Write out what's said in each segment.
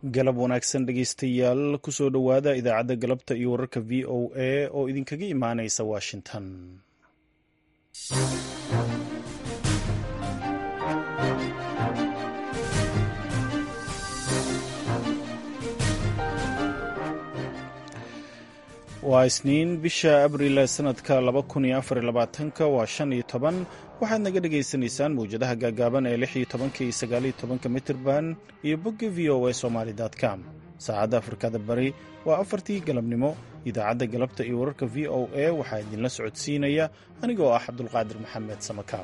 galab wanaagsan dhegeystayaal kusoo dhowaada idaacadda galabta iyo wararka v o a oo idinkaga imaaneysa washington waa isniin bisha abril sanadka ka waa shan iyo toban waxaad naga dhagaysanaysaan mawjadaha gaagaaban ee lix iyo tobanka iyo sagaaliyo tobanka mitirban iyo bogga v o a somaly com saacadda afrikada bari waa afartii galabnimo idaacadda galabta iyo wararka v o a waxaa idinla socodsiinaya anigoo ah cabdulqaadir maxamed samakaab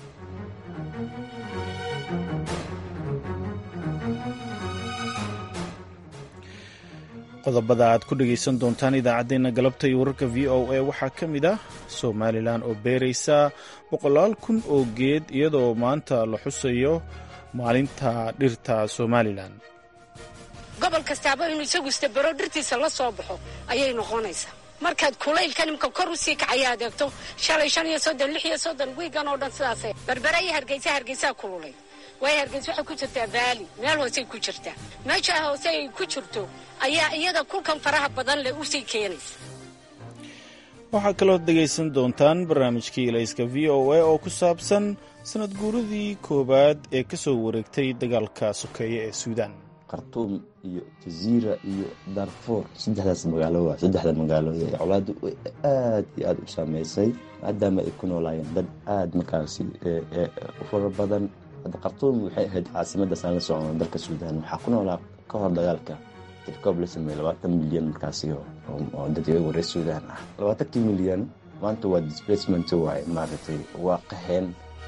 qodobada aad ku dhegaysan doontaan idaacaddeenna galabta iyo wararka v o a waxaa ka mid ah somalilan oo beeraysa boqolaal kun oo geed iyadoo maanta la xusayo maalinta dhirta somalilan gobol kastaaba inuu isagu istabaro dhirtiisa la soo baxo ayay noqonaysaa markaad kulaylka nimka kor usii kacaya adeegto shalay shan iyo soddon lix iyo soddon wiigan oo dhan sidaas berbera iyo hargeysa hargeysaa kululay waayo hargeysa waxay ku jirtaa baali meel hoosey ku jirtaa meesha hoose ay ku jirto ayaa iyada kulkan faraha badan leh usii keenaysa waxaa kaloo dhegaysan doontaan barnaamijkii ilayska v o a oo ku saabsan sanad guuradii koowaad ee ka soo wareegtay dagaalka sokeeye ee suudaan khartuum iyo jaziira iyo darfuur saddexdaas magaalo waa saddexda magaalo ee colaaddu aad iyo aada u saameysay maadaama ay ku noolaayeen dad aada markaasi u fara badan hadda khartuum waxay ahayd caasimadaas aan la socno dalka suudaan waxaa ku noolaa ka hor dagaalka tirkoob la sameeyey labaatan milyan markaasi oo dadweygu reer suudaan ah labaatankii milyan maanta waa displacement waaye maaragtay waa qaheen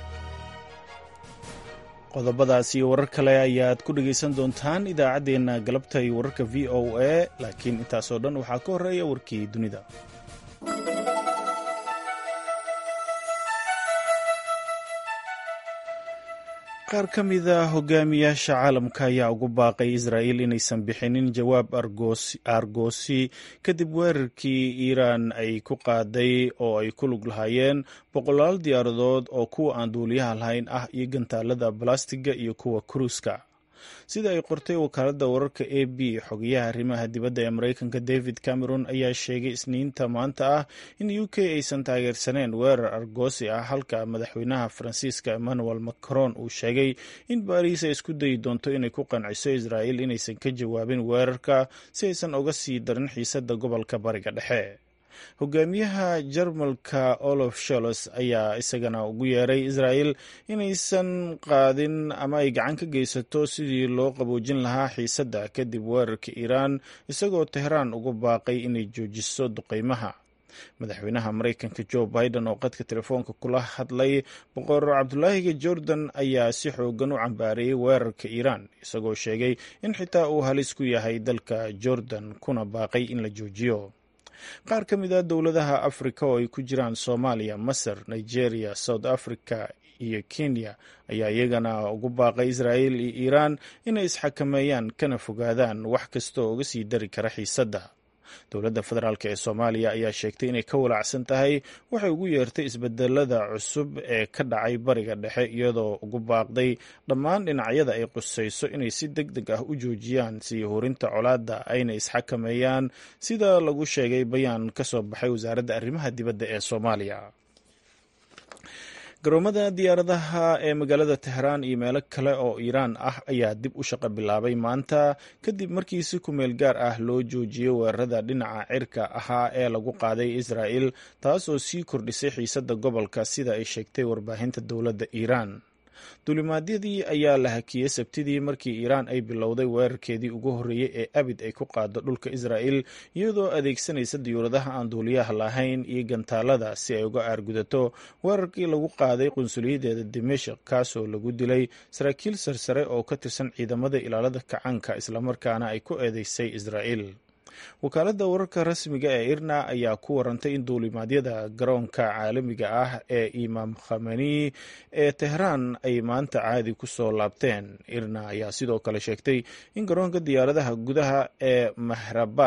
qodobadaas iyo warar kale ayaad ku dhegaysan doontaan idaacaddeenna galabta iyo wararka v o a laakiin intaasoo dhan waxaa ka horreeya warkii dunida qaar ka mida hogaamiyaasha caalamka ayaa ugu baaqay israa'il inaysan bixinin jawaab aargoosi kadib weerarkii iiraan ay ku qaaday oo ay ku lug lahaayeen boqolaal diyaaradood oo kuwa aan duuliyaha lahayn ah iyo gantaalada balastiga iyo kuwa kuruuska sida ay qortay wakaaladda wararka a b xogayaha arrimaha dibadda ee maraykanka david cameron ayaa sheegay isniinta maanta ah in u k aysan taageersaneen weerar argoosi ah halka madaxweynaha faransiiska emmanuel macron uu sheegay in baariis ay isku dayi doonto inay ku qanciso israa'il inaysan ka jawaabin weerarka si aysan uga sii darin xiisadda gobolka bariga dhexe hogaamiyaha jarmalka olof sholos ayaa isagana ugu yeeray israa'il inaysan qaadin ama ay gacan ka geysato sidii loo qaboojin lahaa xiisadda kadib weerarka iiraan isagoo tehraan ugu baaqay inay joojiso duqeymaha madaxweynaha maraykanka jo biden oo qadka telefoonka kula hadlay boqor cabdulaahiga jordan ayaa si xoogan u cambaareeyey weerarka iiraan isagoo sheegay in xitaa uu halis ku yahay dalka jordan kuna baaqay in la joojiyo qaar ka mid a dowladaha afrika oo ay ku jiraan soomaaliya masar nigeria south africa iyo kenya ayaa iyagana ugu baaqay israa'il iyo iiraan inay isxakameeyaan kana fogaadaan wax kasta oo uga sii dari kara xiisadda dowladda federaalk ee soomaaliya ayaa sheegtay inay ka walaacsan tahay waxay ugu yeertay isbedelada cusub ee ka dhacay bariga dhexe iyadoo ugu baaqday dhammaan dhinacyada ay qusayso inay si deg deg ah u joojiyaan sii horinta colaadda ayna isxakameeyaan sida lagu sheegay bayaan ka soo baxay wasaaradda arrimaha dibadda ee soomaaliya garoomada diyaaradaha ee magaalada tehraan iyo meelo kale oo iiraan ah ayaa dib u shaqo bilaabay maanta kadib markii si kumeel gaar ah loo joojiyey weerarada dhinaca cirka ahaa ee lagu qaaday israa'il taas oo sii kordhisay xiisadda gobolka sida ay sheegtay warbaahinta dowladda iiraan duulimaadyadii ayaa la hakiyey sabtidii markii iiraan ay bilowday weerarkeedii ugu horreeyey ee abid ay ku qaado dhulka israa'il iyadoo adeegsanaysa diyuuradaha aan duuliyaha lahayn iyo gantaalada si ay uga aargudato weerarkii lagu qaaday qunsuliyadeeda dimashik kaasoo lagu dilay saraakiil sarsare oo ka tirsan ciidamada ilaalada kacaanka islamarkaana ay ku eedeysay israa'il wakaaladda wararka rasmiga ee irna ayaa ku warantay in duulimaadyada garoonka caalamiga ah ee imaam khamani ee tehraan ay maanta caadi ku soo laabteen irna ayaa sidoo kale sheegtay in garoonka diyaaradaha gudaha ee mahrabad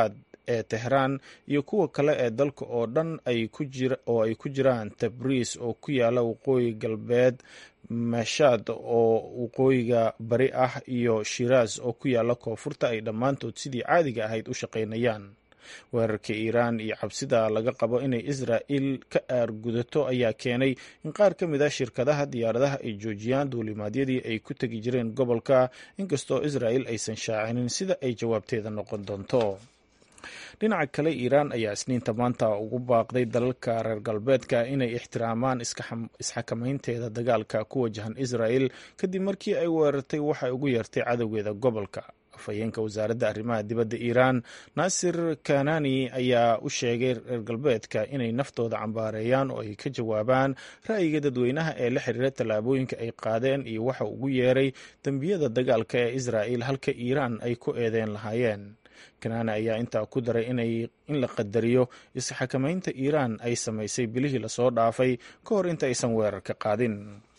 ee tehraan iyo kuwa kale ee dalka oo dhan oo ay ku jiraan tabriis oo ku yaala waqooyi galbeed mashad oo waqooyiga bari ah iyo shiraas oo ku yaala koonfurta ay dhammaantood sidii caadiga ahayd u shaqaynayaan weerarka iiraan iyo cabsida laga qabo inay israa'il ka aargudato ayaa keenay in qaar ka mid a shirkadaha diyaaradaha ay joojiyaan duulimaadyadii ay ku tegi jireen gobolka inkastoo israa'il aysan shaacinin sida ay jawaabteeda noqon doonto dhinaca kale iiraan ayaa isniinta maanta ugu baaqday dalalka reer galbeedka inay ixtiraamaan isxakamaynteeda dagaalka ku wajahan israa'il kadib markii ay weerartay waxay ugu yeertay cadowgeeda gobolka afhayeenka wasaaradda arrimaha dibadda iiraan naasir kanani ayaa u sheegay reer galbeedka inay naftooda cambaareeyaan oo ay ka jawaabaan ra'yiga dadweynaha ee la xiriira tallaabooyinka ay qaadeen iyo waxa ugu yeeray dembiyada dagaalka ee israa'il halka iiraan ay ku eedeen lahaayeen kanani ayaa intaa ku daray in la qadariyo isxakamaynta iiraan ay samaysay bilihii lasoo dhaafay ka hor inta aysan weerarka qaadin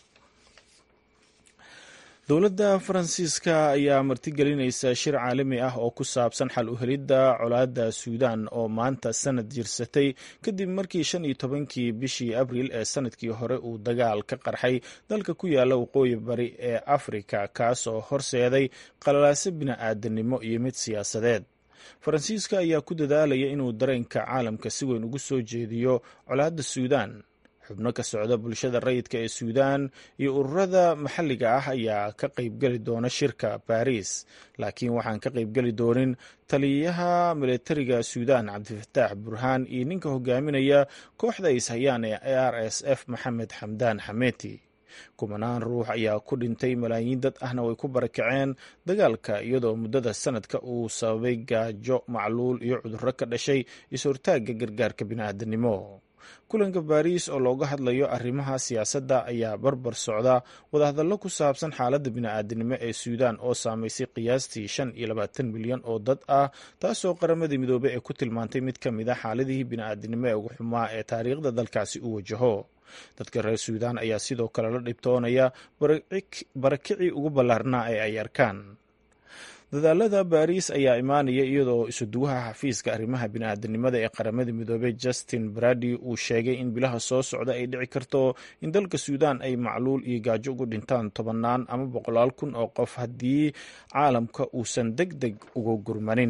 dowladda faransiiska ayaa martigelinaysa shir caalami ah oo ku saabsan xal u helidda colaadda suudan oo maanta sanad jirsatay kadib markii shan iyo tobankii bishii abriil ee sanadkii hore uu dagaal ka qarxay dalka ku yaala waqooyi bari ee afrika kaasoo horseeday qalalaaso bini-aadanimo iyo mid siyaasadeed faransiiska ayaa ku dadaalaya inuu dareenka caalamka si weyn ugu soo jeediyo colaadda suudan xubno ka socda bulshada rayidka ee suudan iyo ururada maxalliga ah ayaa ka qaybgeli doona shirka baris laakiin waxaan ka qaybgeli doonin taliyaha militariga suudan cabdifataax burhaan iyo ninka hogaaminaya kooxda ay ishayaan ee r s f maxamed xamdaan xameti kumanaan ruux ayaa ku dhintay malaayiin dad ahna way ku barakaceen dagaalka iyadoo muddada sanadka uu sababay gaajo macluul iyo cudurro ka dhashay is-hortaagga gargaarka bini'aadanimo kulanka baariis oo looga hadlayo arrimaha siyaasadda ayaa barbar socda wadahadallo ku saabsan xaaladda bini'aadanimo ee suudan oo saamaysay qiyaastii shan iyo labaatan milyan oo dad ah taasoo qaramadii midoobey ee ku tilmaantay mid ka mid a xaaladihii bini'aadanimo ee ugu xumaa ee taariikhda dalkaasi u wajaho dadka reer suudan ayaa sidoo kale la dhibtoonaya barakicii ugu ballaarnaa ee ay arkaan dadaalada baariis ayaa imaanaya iyadoo isuduwaha xafiiska arrimaha bini'aadanimada ee qaramada midoobey justin brady uu sheegay in bilaha soo socda ay dhici karto in dalka suudan ay macluul iyo gaajo ugu dhintaan tobannaan ama boqolaal kun oo qof haddii caalamka uusan deg deg uga gurmanin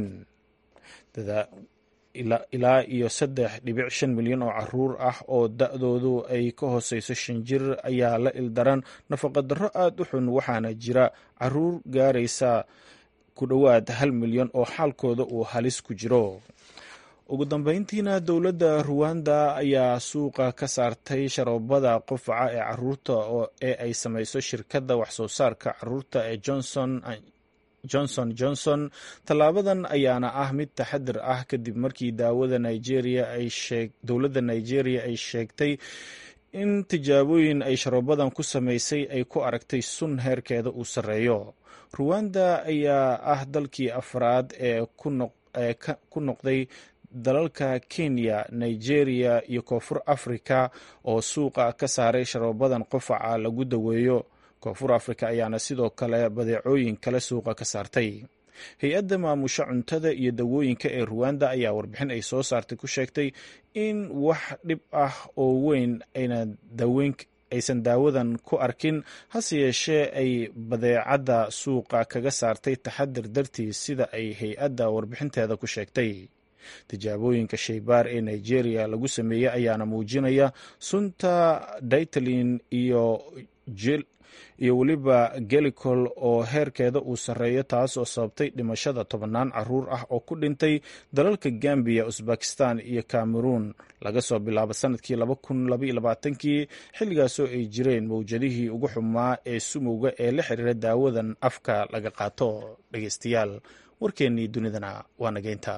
ilaa iyo saddex dhibic shan milyan oo caruur ah oo da-doodu ay ka hooseyso shan jir ayaa la ildaran nafaqadarro aada u xun waxaana jira caruur gaaraysa ku dhowaad hal milyan oo xaalkooda uu halis ku jiro ugu dambeyntiina dowladda ruwanda ayaa suuqa ka saartay sharoobada qufaca ee caruurta ee ay samayso shirkadda waxsoo saarka caruurta ee johnson johnson johnson tallaabadan ayaana ah mid taxadir ah kadib markii daawada nigeria ay sheeg dowladda nigeria ay sheegtay in tijaabooyin ay sharoobadan ku samaysay ay ku aragtay sun heerkeeda uu sarreeyo ruwanda ayaa ah dalkii afraad ee ku noqday dalalka kenya nigeria iyo koonfur africa oo suuqa ka saaray sharoobadan qufaca lagu daweeyo koonfur africa ayaana sidoo kale badeecooyin kale suuqa ka saartay hay-adda maamusha cuntada iyo dawooyinka ee ruwanda ayaa warbixin ay soo saartay ku sheegtay in wax dhib ah oo weyn ayna daweyn aysan daawadan ku arkin hase yeeshee ay badeecadda suuqa kaga saartay taxadir dartiis sida ay hay-adda warbixinteeda ku sheegtay tijaabooyinka shaybaar ee nigeria lagu sameeyey ayaana muujinaya sunta daitalin iyo iyo weliba gelicol oo heerkeeda uu sarreeyo taas oo sababtay dhimashada tobannaan caruur ah oo ku dhintay dalalka gambiya usbakistan iyo cameroon laga soo bilaabo sanadkii kii xilligaasoo ay jireen mawjadihii ugu xumaa ee sumowga ee la xiriira daawadan afka laga qaato dhegeystayaal warkeennii dunidana waa nageynta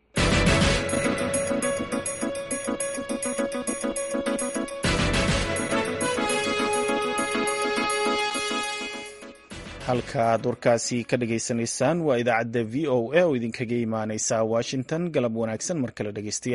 halka aad warkaasi ka dhageysanaysaan waa idaacadda v o a oo idinkaga imaaneysa washington galab wanaagsan mar kale dhegeystayaal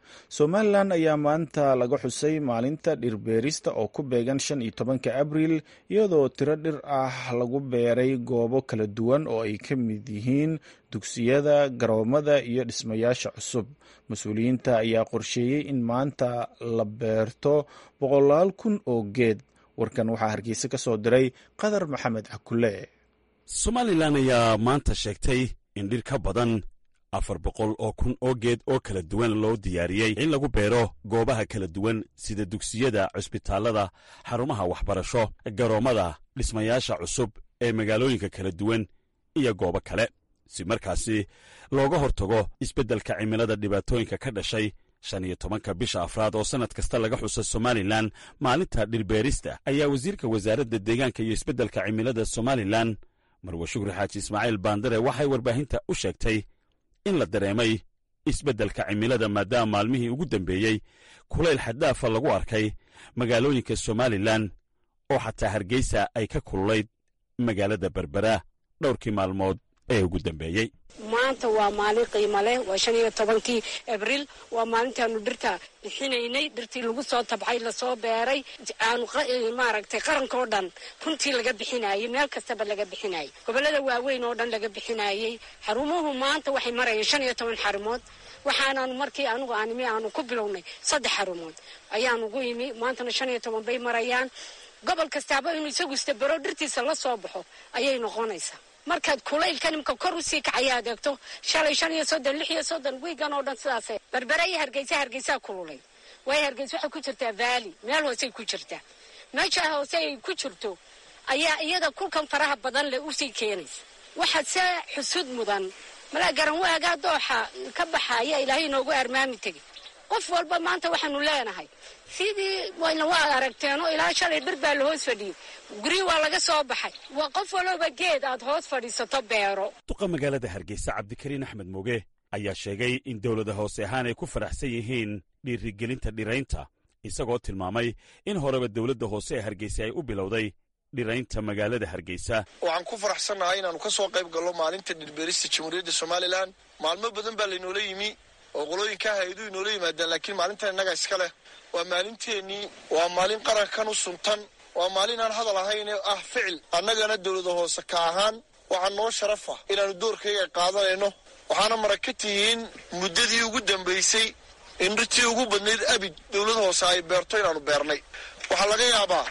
somalilan ayaa maanta laga xusay maalinta dhirbeerista oo ku beegan shan iyo tobanka abriil iyadoo tiro dhir ah lagu beeray goobo kala duwan oo ay ka mid yihiin dugsiyada garoomada iyo dhismayaasha cusub mas-uuliyiinta ayaa qorsheeyey in maanta la beerto boqolaal kun oo geed warkan waxaa hargeysa ka soo diray qadar maxamed cakule somalilan ayaa maanta sheegtay in dhir ka badan afar boqol oo kun oo geed oo kala duwan loo diyaariyey in lagu beero goobaha kala duwan sida dugsiyada cusbitaallada xarumaha waxbarasho garoommada dhismayaasha cusub ee magaalooyinka kala duwan iyo goobo kale si markaasi looga hortago isbeddelka cimilada dhibaatooyinka ka dhashay shan iyo tobanka bisha afraad oo sannad kasta laga xusa somalilan maalinta dhirbeerista ayaa wasiirka wasaaradda deegaanka iyo isbeddelka cimilada somalilan marwe shukri xaaji ismaaciil baandare waxay warbaahinta u sheegtay in la dareemay isbeddelka cimilada maadaama maalmihii ugu dambeeyey kulayl xaddaafa lagu arkay magaalooyinka somalilan oo xataa hargeysa ay ka kululayd magaalada berbera dhowrkii maalmood ee ugu dambeeyey maanta waa maalin qiimo leh waa shan iyo tobankii abriil waa maalintaanu dhirta bixinaynay dhirtii lagu soo tabxay lasoo beeray aanu maaragtay qarankao dhan runtii laga bixinayey meel kastaba laga bixinayay gobolada waaweyn oo dhan laga bixinayey xarumuhu maanta waxay marayeen shan iyo toban xarumood waxaanaanu markii anugu aanimi aanu ku bilownay saddex xarumood ayaanugu imi maantana shan iyo toban bay marayaan gobol kastaaba inuu isagu istabero dhirtiisa la soo baxo ayay noqonaysaa markaad kulaylka nimka kor usii kacaya adeegto shalay shan iyo soddon lix iyo soddon wiigan oo dhan sidaas berbere iyo hargeysa hargeysaa kululay waayo hargeysa waxay ku jirtaa vaali meel hoosey ku jirtaa meesha hoose ay ku jirto ayaa iyada kulkan faraha badan leh usii keenaysa waxaad se xusud mudan malaa garan waagaa dooxa ka baxaya ilaahay inoogu armaami tegi qof walba maanta waxaanu leenahay sidii wayna waa aragteenoo ilaa shalay dhir baa la hoos fadhiyey guryi waa laga soo baxay waa qof walooba geed aad hoos fadhiisato beero duqa magaalada hargeysa cabdikariin axmed moge ayaa sheegay in dowlada hoose ahaan ay ku faraxsan yihiin dhiirigelinta dhiraynta isagoo tilmaamay in horeba dowladda hoose ee hargeysa ay u bilowday dhiraynta magaalada hargeysa waxaan ku faraxsannahay inaannu ka soo qayb gallo maalinta dhirbeerista jamhuuriyadda somalilan maalmo badan baa laynoola yimi oo qolooyinkaa hay-aduhu inoola yimaadaan laakiin maalintan innaga iska leh waa maalinteennii waa maalin qarankan u suntan waa maalin aan hadal ahayn ee ah ficil annagana dowlada hoose ka ahaan waxaa noo sharafa inaannu doorkayga qaadanayno waxaana marag ka tihiin muddadii ugu dambaysay in dhirtii ugu badnayd abid dowlada hoose ay beerto inaannu beernay waxaa laga yaabaa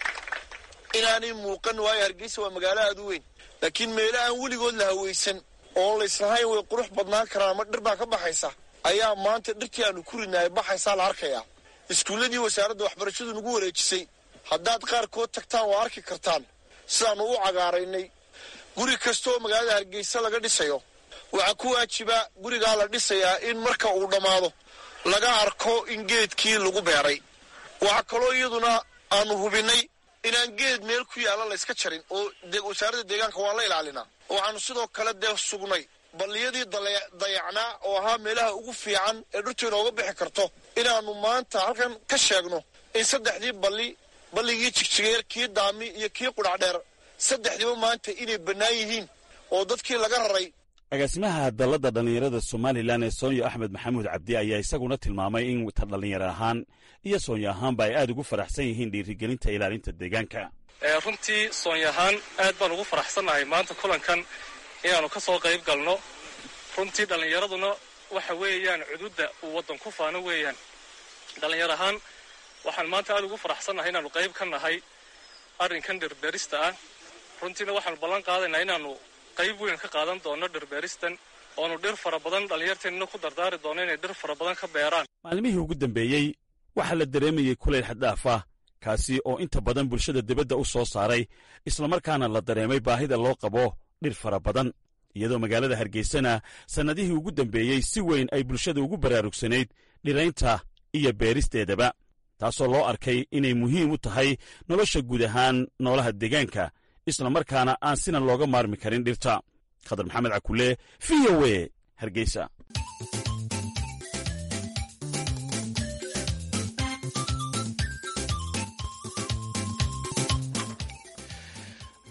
inaanay muuqan waayo hargeysa waa magaalo aad u weyn laakiin meelo aan weligood la hawaysan oon layslahayn way qurux badnaan karaan ama dhir baa ka baxaysa ayaa maanta dhirtii aanu ku ridnahay baxaysaa la arkayaa iskuulladii wasaaradda waxbarashadu nagu wareejisay haddaad qaarkood tagtaan waa arki kartaan sidaannu u cagaaraynay guri kastaoo magaalada hargeysa laga dhisayo waxaa ku waajiba gurigaa la dhisayaa in marka uu dhammaado laga arko in geedkii lagu beeray waxaa kaloo iyaduna aanu hubinnay inaan geed meel ku yaalla layska jarin oo wasaaradda deegaanka waa la ilaalinaa waxaanu sidoo kale dee sugnay balliyadii dayacnaa oo ahaa meelaha ugu fiican ee dhirtu inooga bixi karto inaannu maanta halkan ka sheegno in saddexdii balli balligii jigjigeer kii daami iyo kii qudhacdheer saddexdiiba maanta inay bannaan yihiin oo dadkii laga raray agaasimaha dalladda dhallinyarada somalilan ee soonyo axmed maxamuud cabdi ayaa isaguna tilmaamay in ta dhallinyaro ahaan iyo soonyo ahaanba ay aad ugu faraxsan yihiin dhiirigelinta ilaalinta deegaanka runtii soonyo ahaan aad baan ugu faraxsannahay maanta kulankan inaannu ka soo qayb galno runtii dhallinyaraduna waxa weeyaan cududda uu waddan ku faano weeyaan dhallinyar ahaan waxaan maanta aad ugu faraxsannahay inaannu qayb ka nahay arrinkan dhirbeerista ah runtiina waxaannu ballan qaadaynaa inaannu qayb weyn ka qaadan doono dhirbeeristan oonu dhir fara badan dhallinyarteennina ku dardaari doono inay dhir fara badan ka beeraan maalmihii ugu dambeeyey waxaa la dareemayey kulayl xaddaaf ah kaasi oo inta badan bulshada dibadda u soo saaray islamarkaana la dareemay baahida loo qabo dhir fara badan iyadoo magaalada hargeysana sannadihii ugu dambeeyey si weyn ay bulshada ugu baraarugsanayd dhiraynta iyo beeristeedaba taasoo loo arkay inay muhiim u tahay nolosha guud ahaan noolaha deegaanka islamarkaana aan sinan looga maarmi karin dhirta khadar maxamed cakule v o e hargeysa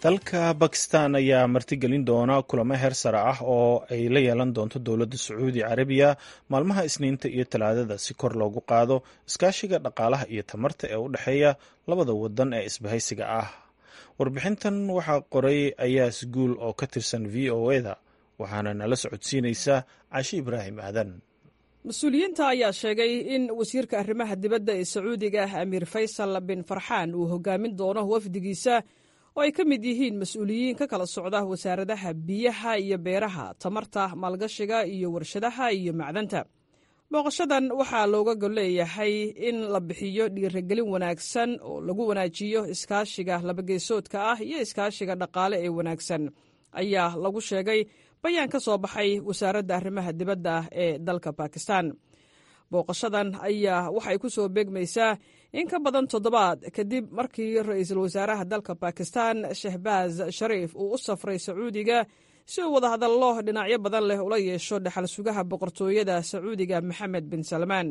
dalka bakistan ayaa martigelin doona kulamo heer sare ah oo ay la yeelan doonto dowladda sacuudi carabiya maalmaha isniinta iyo talaadada si kor loogu qaado iskaashiga dhaqaalaha iyo tamarta ee u dhexeeya labada wadan ee isbahaysiga ah warbixintan waxaa qoray ayaas guul oo ka tirsan v o eda waxaana nala socodsiinaysa cashi ibraahim aadan mas-uuliyiinta ayaa sheegay in wasiirka arrimaha dibadda ee sacuudiga amiir faysal bin farxaan uu hogaamin doono wafdigiisa oo ay ka mid yihiin mas-uuliyiin ka kala socda wasaaradaha biyaha iyo beeraha tamarta maalgashiga iyo warshadaha iyo macdanta booqashadan waxaa looga golleeyahay in la bixiyo dhiirigelin wanaagsan oo lagu wanaajiyo iskaashiga labageesoodka ah iyo iskaashiga dhaqaale ee wanaagsan ayaa lagu sheegay bayaan ka soo baxay wasaaradda arrimaha dibadda ee dalka bakistan booqashadan ayaa waxay ku soo beegmaysaa in ka badan toddobaad kadib markii ra-iisul wasaaraha dalka bakistan shehbaaz shariif uu u safray sacuudiga si uu wadahadallo dhinacyo badan leh ula yeesho dhexal sugaha boqortooyada sacuudiga maxamed bin salmaan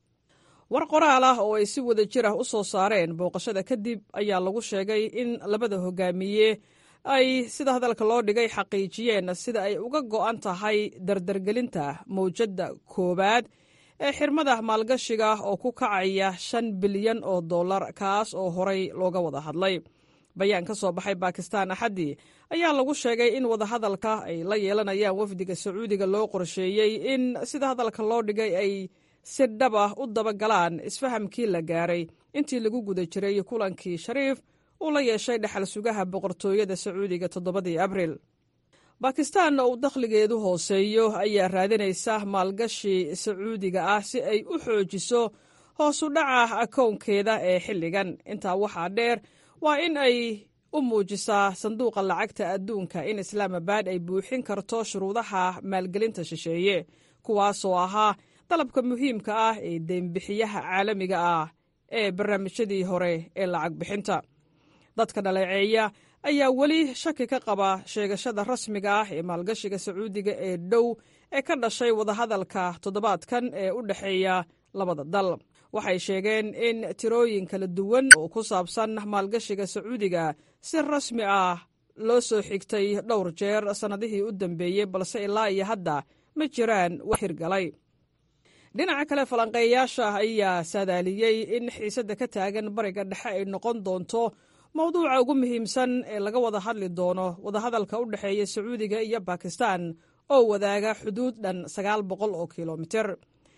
war qoraal ah oo ay si wada jir ah u soo saareen booqashada kadib ayaa lagu sheegay in labada hogaamiye ay sida hadalka loo dhigay xaqiijiyeen sida ay uga go'an tahay dardargelinta mawjadda koowaad ee xirmada maalgashiga oo ku kacaya shan bilyan oo dollar kaas oo horay looga wada hadlay bayaan ka soo baxay bakistan axaddii ayaa lagu sheegay in wadahadalka ay la yeelanayaan wafdiga sacuudiga loo qorsheeyey in sida hadalka loo dhigay ay si dhab ah u dabagalaan isfahamkii la gaaray intii lagu guda jiray kulankii shariif uu la yeeshay dhexal sugaha boqortooyada sacuudiga toddobadii abril bakistan oo uu dakhligeedu hooseeyo ayaa raadinaysa maalgashi sacuudiga ah si ay u xoojiso hoosu dhaca akownkeeda ee xilligan intaa waxaa dheer waa in ay u muujisaa sanduuqa lacagta adduunka in islaamabad ay buuxin karto shuruudaha maalgelinta shisheeye kuwaasoo ahaa dalabka muhiimka ah ee deynbixiyaha caalamiga ah ee barnaamijyadii hore ee lacag bixinta dadka dhaleeceeya ayaa weli shaki ka qaba sheegashada rasmiga ah ee maalgashiga sacuudiga ee dhow ee ka dhashay wadahadalka toddobaadkan ee u dhexeeya labada dal waxay sheegeen in tirooyin kala duwan oo ku saabsan maalgashiga sacuudiga si rasmi ah loo soo xigtay dhowr jeer sannadihii u dambeeyey balse ilaa iyo hadda ma jiraan wax hirgalay dhinaca kale falanqeeyayaasha ayaa saadaaliyey in xiisadda ka taagan bariga dhexe ay noqon doonto mowduuca ugu muhiimsan ee laga wada hadli doono wadahadalka u dhexeeya sacuudiga iyo bakistan oo wadaaga xuduud dhan sagaal boqol oo kilomiter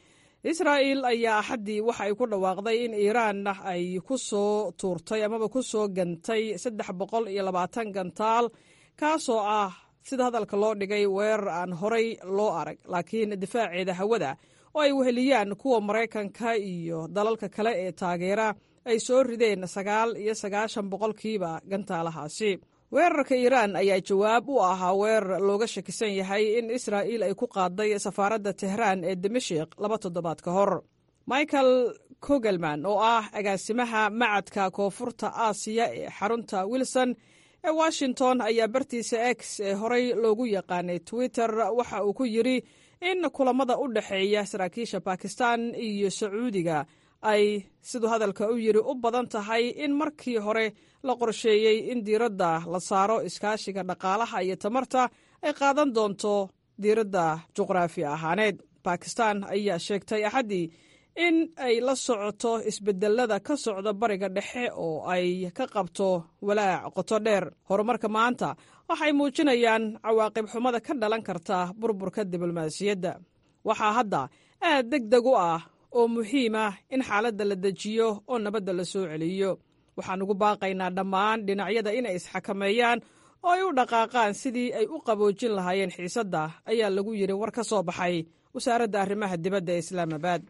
israa'il ayaa axaddii waxa ay ku dhawaaqday in iiraan ay ku soo tuurtay amaba ku soo gantay saddex boqol iyo labaatan gantaal kaasoo ah sida hadalka loo dhigay weerar aan horay loo arag laakiin difaaceeda hawada oo ay weheliyaan kuwa maraykanka iyo dalalka kale ee taageera ay soo rideen sagaal iyo sagaashan boqolkiiba gantaalahaasi weerarka iiraan ayaa jawaab u ahaa weerar looga shakisan yahay in israa'iil ay ku qaaday safaaradda tehraan ee dimashik laba toddobaad ka hor michael kogelman oo ah agaasimaha macadka koonfurta aasiya ee xarunta wilson ee washington ayaa bartiisa x ee horey loogu yaqaanay twitter waxa uu ku yidri in kulamada u dhexeeya saraakiisha bakistan iyo sacuudiga ay siduu hadalka u yidhi u badan tahay in markii hore la qorsheeyey in diiradda la saaro iskaashiga dhaqaalaha iyo tamarta ay qaadan doonto diiradda juqraafi ahaaneed bakistan ayaa sheegtay axaddii in ay la socoto isbedelada ka socda bariga dhexe oo ay ka qabto walaac qoto dheer horumarka maanta waxay muujinayaan cawaaqib xumada ka dhalan karta burburka diblomaasiyadda waxaa hadda aad deg deg u ah oo muhiim ah in xaaladda la dejiyo oo nabadda la soo celiyo waxaan ugu baaqaynaa dhammaan dhinacyada inay isxakameeyaan oo ay u dhaqaaqaan sidii ay u qaboojin lahaayeen xiisadda ayaa lagu yidhi war ka soo baxay wasaaradda arrimaha dibadda ee islaamabad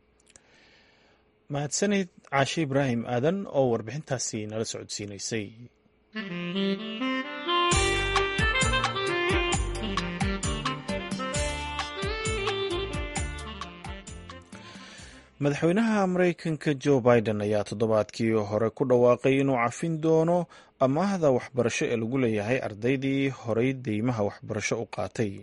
mahadsanid caashe ibraahim aadan oo warbixintaasi nala socodsiinaysay madaxweynaha maraykanka jo biden ayaa toddobaadkii hore ku dhawaaqay inuu cafin doono amaahda waxbarasho ee lagu leeyahay ardaydii horay deymaha waxbarasho u qaatay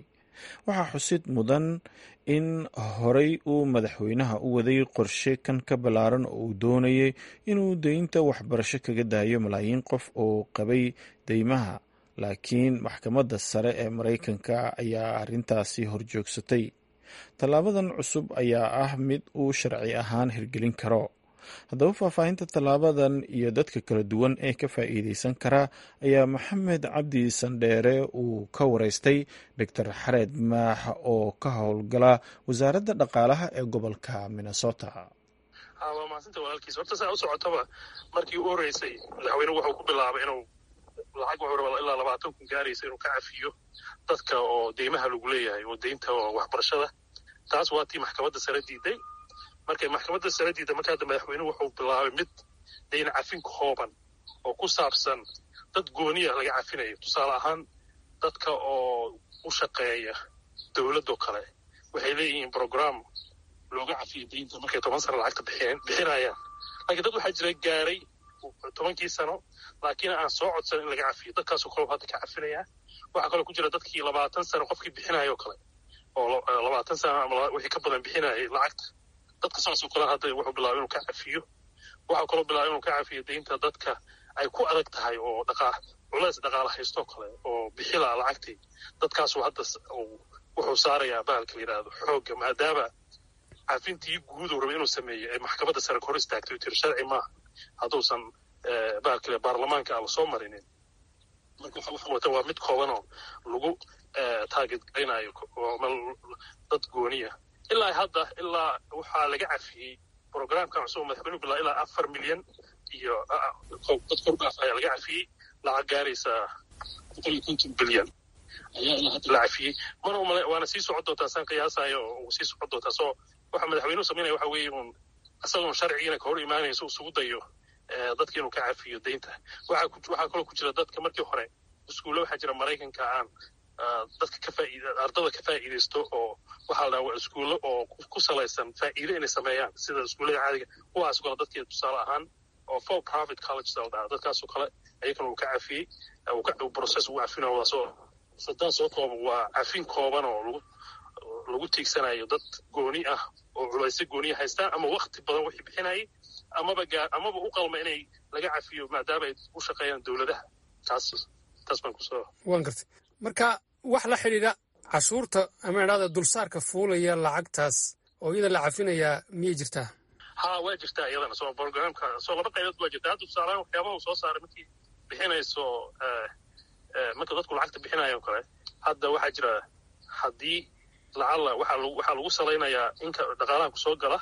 waxaa xusid mudan in horey uu madaxweynaha u waday qorshe kan ka ballaaran oo uu doonayay inuu deynta waxbarasho kaga daayo malaayiin qof oo qabay deymaha laakiin maxkamadda sare ee maraykanka ayaa arrintaasi horjoogsatay tallaabadan cusub ayaa ah mid uu sharci ahaan hirgelin karo haddaba faahfaahinta tallaabadan iyo dadka kala duwan ee ka faa'iideysan kara ayaa maxamed cabdi sandheere uu ka wareystay doctor xareed maax oo ka howlgala wasaaradda dhaqaalaha ee gobolka minnesota waa mahadsanta walaalkiis horta saa u socotaba markii u horeysay madaxweynuhu wuxuu ku bilaabay inuu lacag wuxuu rabaa ilaa labaatan kun gaaraysa inuu ka cafiyo dadka oo deymaha lagu leeyahay oo deynta waxbarashada taas waa tii maxkamadda sare diiday markay maxkamadda sare diiday marka hadda madaxweynuhu wuxuu bilaabay mid dayn cafin kooban oo ku saabsan dad gooniya laga cafinayo tusaale ahaan dadka oo u shaqeeya dowladoo kale waxay leeyihiin brogram looga cafiyo deynta markay toban sano lacagta bixinayaan laakiin dad waxaa jira gaaray tobankii sano laakiin aan soo codsan in laga cafiyo dadkaasoo kale hadda ka cafinayaa waxaa kaloo ku jira dadkii labaatan sano qofkii bixinayoo kale oo labaatan sano ama wixii ka badan bixinayay lacagta dadka saasoo kale hadda wuxuu bilaabay inuu ka cafiyo waxaa kaloo bilaabay inuu ka cafiyo deynta dadka ay ku adag tahay oo dhaqaa culays dhaqaala haystoo kale oo bixilaa lacagtii dadkaasu hadda wuxuu saarayaa bahalka la yidhaahdo xoogga maadaama cafintii guud uu rabay inuu sameeyey ay maxkamadda sare ka hor istaagtay tiri sharci maaha hadduusan bahalkale baarlamaanka aan lasoo marinin marka waxa wata waa mid koobanoo lagu taagid garaynayo dad gooniya ilaa hadda ilaa waxaa laga cafiyey programkan cusub madaxweynuhu bilaa ilaa afar milyan iyo dad kordhaaf ayaa laga cafiyey lacag gaaraysa boqol iyo konton bilyan ayaa ilaa hadda la cafiyey mana umale waana sii socon doontaa saan qiyaasayo oo sii socon doontaa soo waxa madaxweynuhu samaynaya waxa weeye uun isagoon sharcigiina ka hor imaanayso isugu dayo dadka inuu ka cafiyo deynta waxaa kaloo ku jira dadka markii hore iskuulle waxaa jira maraykanka aan dadka ka faaid ardada ka faa'iidaysto oo waxaa la dhaha iskuulle oo ku salaysan faa'iide inay sameeyaan sida iskuullada caadiga kuwaas kale dadkii tusaale ahaan oo for profit college la dhaha dadkaasoo kale ayagana uu ka cafiyey process uu cafinayo soo sadaan soo kooban waa cafin kooban oo lagu lagu tiigsanayo dad gooni ah oo culaysyo gooniya haystaan ama wakti badan wixii bixinayay amaba gaa amaba u qalma inay laga cafiyo maadaama ay u shaqeeyaan dowladaha taas taas baan kusoo waan gartay marka wax la xidhiidha cashuurta ama idhahda dulsaarka fuulaya lacagtaas oo iyada la cafinayaa miyay jirtaa ha waa jirtaa iyadana soo programka soo laba qaybood waa jirta hadda tusaalehaan waxyaabaha uu soo saaray markii bixinayso marka dadku lacagta bixinayo kale hadda waxaa jira haddii lacalla waxaa lagu waxaa lagu salaynayaa inka dhaqaalaha kusoo gala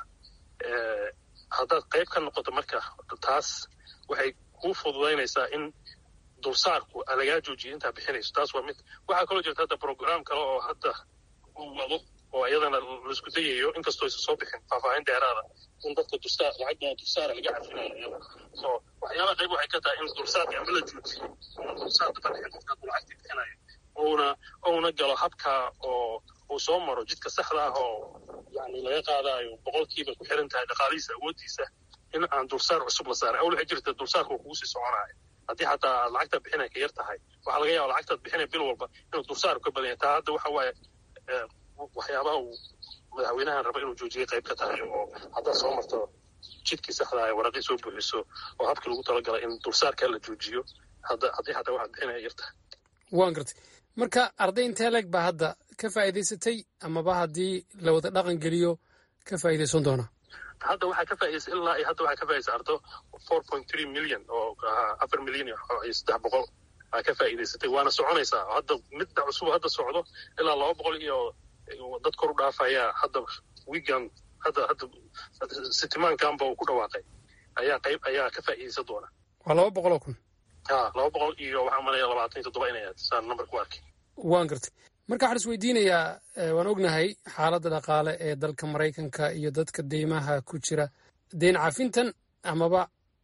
haddaad qayb ka noqoto marka taas waxay kuu fududaynaysaa in dulsaarku lagaa joojiyo intaa bixinayso taas waa mid waxaa kaloo jirta hadda program kale oo hadda uu wado oo iyadana laisku dayayo inkastoo aysan soo bixin faahfaahin dheeraada in dadka dulsaar lacagda dulsaara laga cafinayo iyada so waxyaabaha qayb waxay ka tahay in dulsaarka ama la joojiyo dulsaar daba dhixin qofka hadduu lacagta bixinayo ouna ouna galo habka oo uu soo maro jidka saxda ah oo yani laga qaadaayo boqolkiiba ku xiran tahay dhaqaalihiisa awooddiisa in aan dulsaar cusub la saaray awl waxay jirta dulsaarka uu kugu sii soconaayo haddii xataa aad lacagtaad bixinay ka yar tahay waxaa laga yaaba lacagtaad bixinay bil walba inuu dulsaarku ka badan yahay taa hadda waxa waaye waxyaabaha uu madaxweynahan raba inuu joojiyay qayb ka tahay oo haddaad soo marto jidkii saxda ah waraqii soo buuxiso oo habkii lagu talagalay in dulsaarkaa la joojiyo hadda haddii xataa waxaad bixinay yar tahay waan gartay marka arday intee leeg baa hadda ka faa'iidaysatay amaba haddii la wada dhaqan geliyo ka faa'iidaysan doona hadda waxaa ka faa'idaysay ilaa iyo hadda waxaa ka faa'idaysay ardo four point three million oo afar milyan iyo saddex boqol aa ka faa'iidaysatay waana soconaysaa hadda midda cusub hadda socdo ilaa laba boqol iyo dad kor u dhaafayaa hadda wiigan hadda hadda sitimaankanba uu ku dhawaaqay ayaa qayb ayaa ka faa'iidaysan doona waa laba boqol oo kun ha laba boqol iyo waxaa malaya labaatan iyo toddoba inay saan number ku arkay waan gartay marka waxaan is weydiinayaa waan ognahay xaaladda dhaqaale ee dalka maraykanka iyo dadka deymaha ku jira deyn cafintan amaba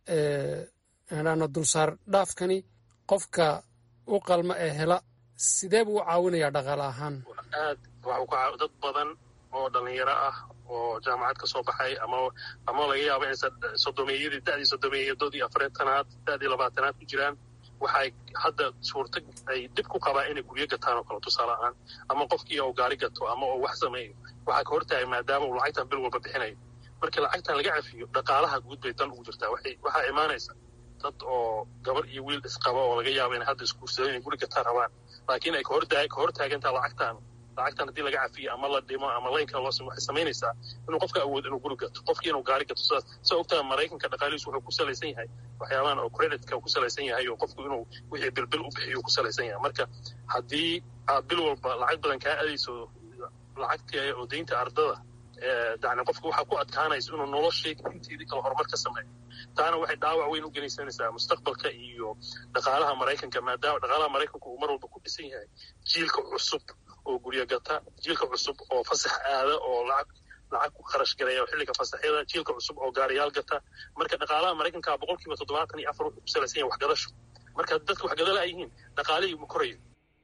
idhaano dulsaar dhaafkani qofka u qalma ee hela sidee buu u caawinayaa dhaqaale ahaan aad waxuu ka dad badan oo dhalinyaro ah oo jaamacad ka soo baxay ama ama laga yaabo inay sodomeeyadii da'dii sodomeeyadoodii afartanaad da'dii labaatanaad ku jiraan waxay hadda suurta ay dhib ku qabaan inay guryo gataan oo kale tusaale ahaan ama qofkii oo gaari gato ama oo wax sameeyo waxaa ka hortaagay maadaama uu lacagtan bil walba bixinayo markii lacagtan laga cafiyo dhaqaalaha guud bay dan ugu jirtaa waxaa imaanaysa dad oo gabar iyo wiil isqaba oo laga yaabo inay hadda isguursadeen inay guri gataan rabaan laakiin ay ka hortaagantaa lacagtan lacagtan haddii laga cafiyo ama la dhimo ama laynka loo waxay samaynaysaa inuu qofka awood inuu guri gato qofkii inuu gaari gato sidaas saa ogtaa maraykanka dhaqaalihiisu wuxuu ku salaysan yahay waxyaabahan oo creditka ku salaysan yahay oo qofku inuu wixii bilbil u bixiyo ku salaysan yahay marka haddii aad bil walba lacag badan kaa adayso lacagtii oo deynta ardada yani qofka waxaa ku adkaanaysa inuu noloshii inteedii kale horumar ka sameeyo taana waxay dhaawac weyn u genaysanaysaa mustaqbalka iyo dhaqaalaha maraykanka maadaama dhaqaalaha maraykanka uu mar walba ku dhisan yahay jiilka cusub oo guryo gata jiilka cusub oo fasax aada oo lacag lacag ku kharash galaya xilliga fasaxyada jiilka cusub oo gaariyaal gata marka dhaqaalaha maraykanka boqol kiiba toddobaatan iyo afar wuxuu ku salaysan yahay waxgadasho marka dadka waxgadala ay yihiin dhaqaalihii ma korayo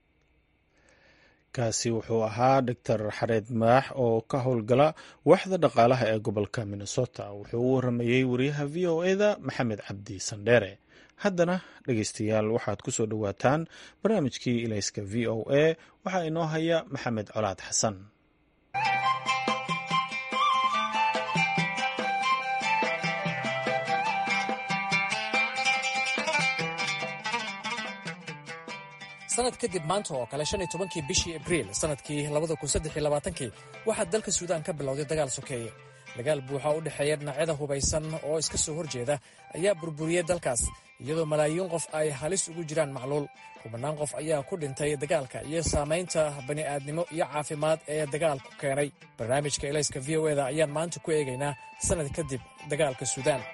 kaasi wuxuu ahaa doctor xareed maax oo ka howlgala waaxda dhaqaalaha ee gobolka minnesota wuxuu u waramayey wariyaha v o eda maxamed cabdi sandheere haddana dhegeystayaal waxaad ku soo dhowaataan barnaamijkii ilayska v o a waxaa inoo haya maxamed colaad xasan sanad kadib maanta oo kale shan iyo tobankii bishii abriil sanadkii labada kun saddex iyo labaatankii waxaa dalka suudaan ka bilowday dagaal sokeeye dagaal buuxa u dhexeeya dhinacyada hubaysan oo iska soo horjeeda ayaa burburiyey dalkaas iyadoo malaayiin qof ay halis ugu jiraan macluul kubanaan qof ayaa ku dhintay dagaalka iyo saamaynta bani'aadnimo iyo caafimaad ee dagaalku keenay barnaamijka elayska v o eda ayaan maanta ku eegaynaa sannad kadib dagaalka suudaan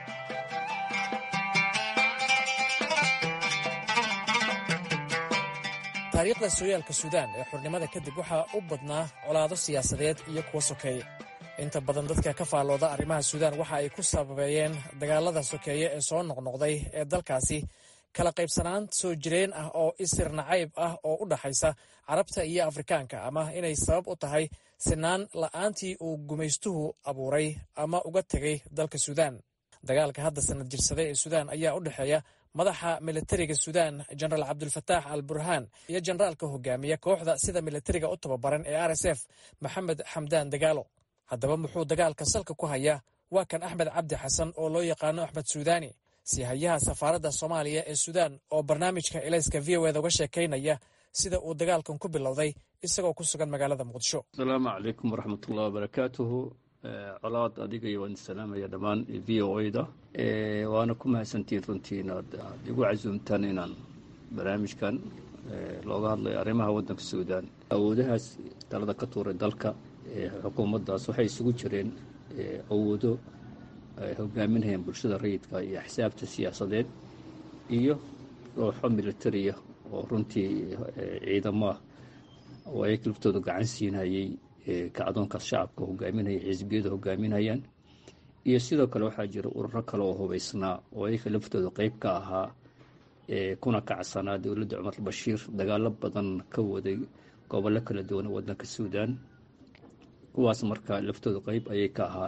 taariikhda sooyaalka suudaan ee xurnimada kadib waxaa u badnaa colaado siyaasadeed iyo kuwa sokeeye inta badan dadka ka faallooda arrimaha suudaan waxa ay ku sababeeyeen dagaalada sokeeye ee soo noqnoqday ee dalkaasi kala qaybsanaan soo jireen ah oo isir nacayb ah oo u dhaxaysa carabta iyo afrikaanka ama inay sabab u tahay sinaan la'aantii uu gumaystuhu abuuray ama uga tegay dalka suudaan dagaalka hadda sanad jirsada ee suudaan ayaa u dhexeeya madaxa militariga suudaan jenaraal cabdulfataax al burhaan iyo jenaraalka hogaamiya kooxda sida militariga u tababaran ee r s f maxamed xamdaan dagaalo haddaba muxuu dagaalka salka ku hayaa waa kan axmed cabdi xasan oo loo yaqaano axmed suudaani sihayaha safaaradda soomaaliya ee suudaan oo barnaamijka elayska v o eda uga sheekaynaya sida uu dagaalkan ku bilowday isagoo ku sugan magaalada muqdisho asalaamu calaykum waraxmatullahi wabarakaatuhu colaad adiga iyo waan salaamaya dhammaan v o da waana ku mahadsantihiin runtii inaad aad igu casuumtaan inaan barnaamijkan looga hadlayo arrimaha waddanka suudaan awoodahaas talada ka tuuray dalka xukuumaddaas waxay isugu jireen awoodo ay hogaaminayaan bulshada rayidka iyo axsaabta siyaasadeed iyo kooxo militariya oo runtii ciidamaah oo ay laftooda gacan siinayay kacdoonkaas shacabka hogaaminaya xisbiyadu hogaaminayaan iyo sidoo kale waxaa jira ururo kale oo hubaysnaa oo ayaka laftooda qeyb ka ahaa kuna kacsanaa dowladda cumar bashiir dagaalo badan ka waday gobollo kala duwan oo waddanka suudaan kuwaas marka laftooda qeyb ayay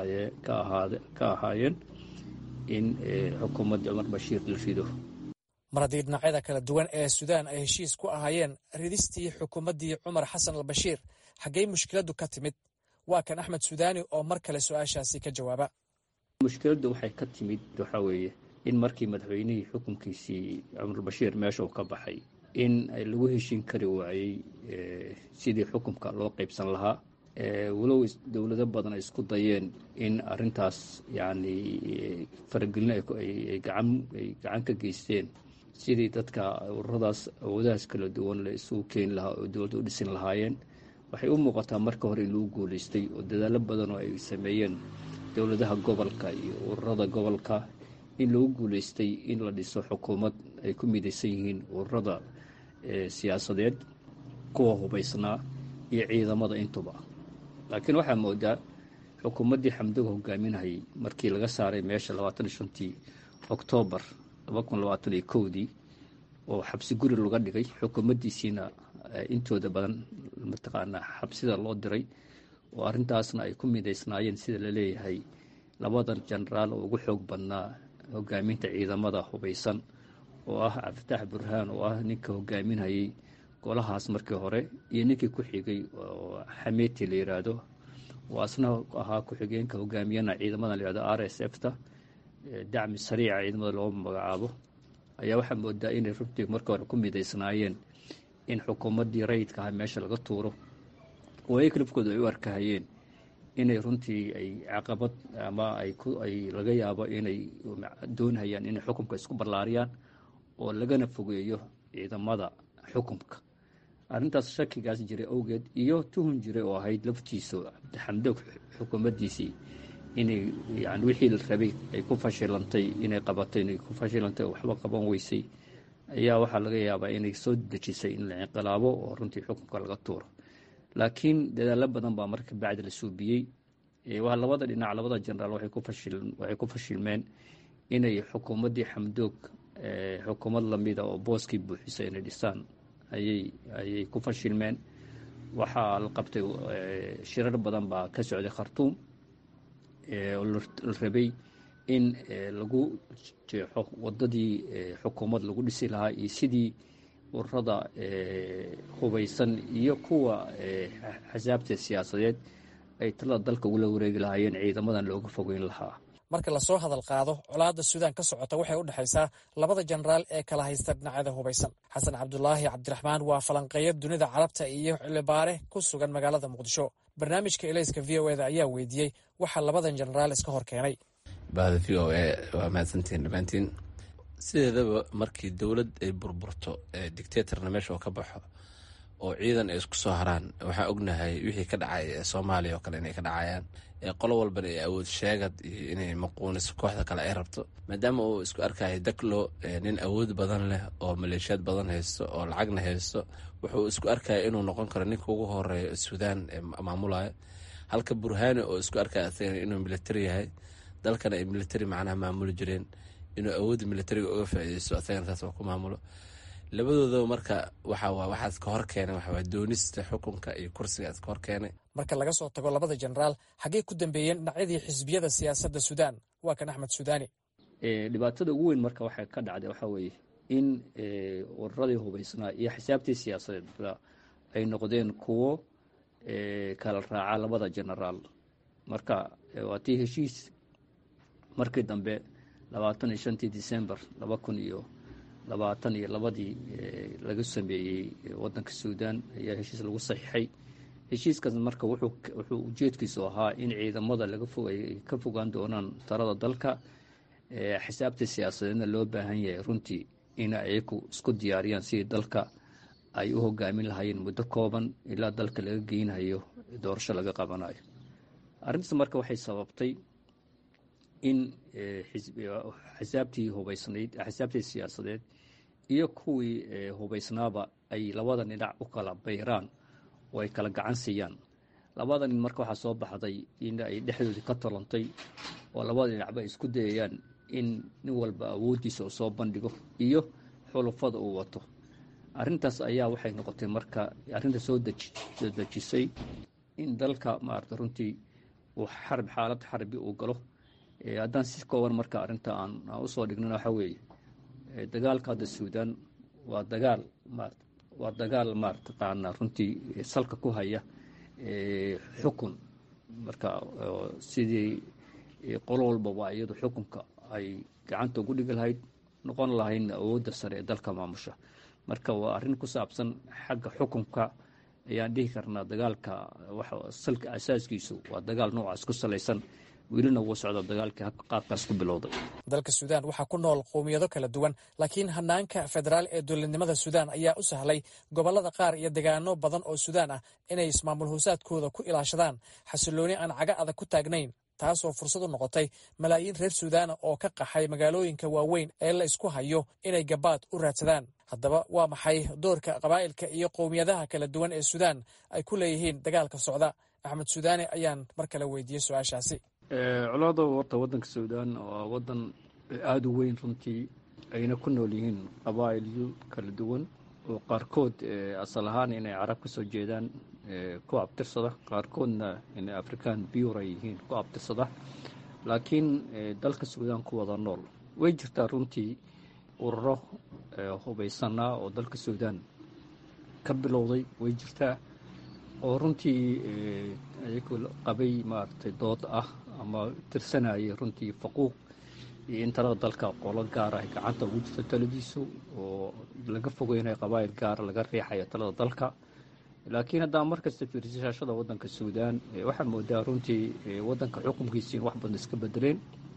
ka ahaayeen in xukuumadda cumar bashiir la rido mar haddii dhinacyada kala duwan ee suudaan ay heshiis ku ahaayeen ridistii xukuumaddii cumar xasan al bashiir xaggey mushkiladdu ka timid waa kan axmed suudaani oo mar kale su-aashaasi ka jawaaba mushkiladdu waxay ka timid waxaa weeye in markii madaxweynihii xukunkiisii cumar bashiir meesha uu ka baxay in lagu heshiin kari waayey sidii xukunka loo qeybsan lahaa walow dowlado badan ay isku dayeen in arintaas yacni faragelin ay gacan ka geysteen sidii dadka ururadaas awoodahas kala duwan la isugu keeni lahaa oo dowladda u dhisin lahaayeen waxay u muuqataa marka hore in lagu guulaystay oo dadaalo badan oo ay sameeyeen dowladaha gobolka iyo ururada gobolka in lagu guulaystay in la dhiso xukuumad ay ku midaysan yihiin ururada siyaasadeed kuwa hubaysnaa iyo ciidamada intuba laakiin waxaa moodaa xukuumaddii xamdoga hogaaminayay markii laga saaray meesha labaatan iyo shantii oktoobar laba kun labaatan iyo kowdii oo xabsi guri laga dhigay xukuumaddiisiina intooda badan mataqaanaa xabsida loo diray oo arrintaasna ay ku midaysnaayeen sida la leeyahay labadan jenaraal oo ugu xoog badnaa hogaaminta ciidamada hubaysan oo ah cabdifatax burhaan oo ah ninka hogaaminayay golahaas markii hore iyo ninkii ku xigay oo xameeti la yiraahdo oo asna ahaa ku-xigeenka hogaamiyana ciidamada la yihahdo r s f ta dacmi sariica ciidamada loogu magacaabo ayaa waxaa moodaa inay runtii markii hore ku midaysnaayeen in xukuumaddii rayidka aha meesha laga tuuro oo ay kalifkooda ay u arkahayeen inay runtii ay caqabad ama ay laga yaabo inay doonhayaan inay xukumka isku ballaariyaan oo lagana fogeeyo ciidamada xukumka arrintaas shakigaas jiray awgeed iyo tuhun jiray oo ahayd laftiisu cabdixamdoog xukuumaddiisii inay yani wixii la rabay ay ku fashilantay inay qabatay inay ku fashilantay oo waxba qaban weysay ayaa waxaa laga yaabaa inay soo dejisay in la inqilaabo oo runtii xukunka laga tuuro laakiin dadaalo badan baa marka bacdi la suubiyey waa labada dhinac labada jenaraal waxay ku fashilmeen inay xukuumaddii xamdoog xukuumad lamida oo booskii buuxisa inay dhisaan ayay ku fashilmeen waxaa la qabtay shirar badan baa ka socday khartuum oo la rabay in lagu jeexo wadadii xukuumad lagu dhisi lahaa iyo sidii ururada hubaysan iyo kuwa xasaabta siyaasadeed ay talada dalka ugula wareegi lahaayeen ciidamadan looga fogeyn lahaa marka lasoo hadal qaado colaadda suudaan ka socota waxay u dhexaysaa labada jenaraal ee kala haysta dhinacyada hubaysan xasan cabdulaahi cabdiraxmaan waa falanqeeya dunida carabta iyo xilibaare ku sugan magaalada muqdisho barnaamijka elayska v o eda ayaa weydiiyey waxaa labadan jenaraal iska hor keenay bahda v o e waa mahadsantiin dhammaantiin sideedaba markii dowlad ay burburto dictatorna meesha oo ka baxo oo ciidan ay isku soo haraan waxaan ognahay wixii ka dhacay ee soomaaliya oo kale inay ka dhacayaan qolo walbana ay awood sheegad iyo inay maquuniso kooxda kale ay rabto maadaama uu isku arkaya daklo nin awood badan leh oo maleeshiyaad badan haysto oo lacagna haysto wuxuu isku arkaya inuu noqon karo ninka ugu horeeya suudaan ee maamulaya halka burhani oo isku arkaya asagana inuu militari yahay dalkana ay militari macnaha maamuli jireen inuu awoodda militariga uga faaideysto asagana taas waa ku maamulo labadoodaba marka waxaa waxaas ka hor keenay waxawaa doonista xukunka iyo kursigaas ka hor keenay marka laga soo tago labada jenaraal xaggey ku dambeeyeen dhinacyadii xisbiyada siyaasadda suudaan waa kan axmed suudaani dhibaatada ugu weyn marka waxay ka dhacday waxaa weeye in ururadii hubaysnaa iyo xisaabtii siyaasadeedba ay noqdeen kuwo kala raaca labada jenaraal marka waa tii heshiis markii dambe labaatan iyo shantii december laba kun iyo labaatan iyo labadii laga sameeyey wadanka suudaan ayaa heshiis lagu saxiixay heshiiskaas marka wuxuu ujeedkiisu ahaa in ciidamada laga fog ay ka fogaan doonaan talada dalka xisaabta siyaasadeedna loo baahan yahay runtii in ayaku isku diyaariyaan sidii dalka ay u hogaamin lahaayeen muddo kooban ilaa dalka laga geynayo doorasho laga qabanayo arrintaas marka waxay sababtay in xisaabtii hubaysnayd xisaabtii siyaasadeed iyo kuwii hubaysnaaba ay labada dhinac u kala bayraan oo ay kala gacan siiyaan labada nin marka waxaa soo baxday in ay dhexdoodii ka tolantay oo labada dhinacba ay isku dayayaan in nin walba awooddiisa uu soo bandhigo iyo xulufada uu wato arrintaas ayaa waxay noqotay marka arrinta soo dejisay in dalka maarata runtii uu xarb xaalad xarbi uu galo haddaan si kooban marka arrinta aan usoo dhignana waxaa weeye dagaalka hadda suudaan waa dagaal marat waa dagaal maarataqaana runtii salka ku haya xukun marka sidii qolo walbaba iyadu xukunka ay gacanta ugu dhigi lahayd noqon lahaydna awoodda sare ee dalka maamusha marka waa arrin ku saabsan xagga xukunka ayaan dhihi karnaa dagaalka salka asaaskiisu waa dagaal noocaas ku salaysan welina wuu socda dagaalkii qaabkaas ku bilowday dalka suudaan waxaa ku nool qowmiyado kala duwan laakiin hanaanka federaal ee dowladnimada suudaan ayaa u sahlay gobolada qaar iyo degaano badan oo suudaan ah inay ismaamul hoosaadkooda ku ilaashadaan xasilooni aan caga adag ku taagnayn taasoo fursad u noqotay malaayiin reer suudaana oo ka qaxay magaalooyinka waaweyn ee la isku hayo inay gabaad u raadsadaan haddaba waa maxay doorka qabaa'ilka iyo qowmiyadaha kala duwan ee suudaan ay ku leeyihiin dagaalka socda axmed suudaani ayaan mar kale weydiiyey su-aashaasi colaada warta wadanka suudaan waa wadan aada u weyn runtii ayna ku nool yihiin qabaa'ilyo kala duwan oo qaarkood asal ahaan inay carab ka soo jeedaan ku abtirsada qaarkoodna inay african bur ay yihiin ku abtirsada laakiin dalka suudaan ku wada nool way jirtaa runtii ururo hubaysanaa oo dalka suudaan ka bilowday way jirtaa oo runtii ayagoo qabay maaragtay dood ah ama tirsanayay runtii faquuq iyo in talada dalka qolo gaara ay gacanta ugu jirto taladiisu oo laga fogeynayo qabaayil gaara laga riixayo talada dalka laakiin haddaan markasta fiirsashada waddanka suudaan waxaa moodaa runtii waddanka xukunkiisi in wax badan iska bedeleen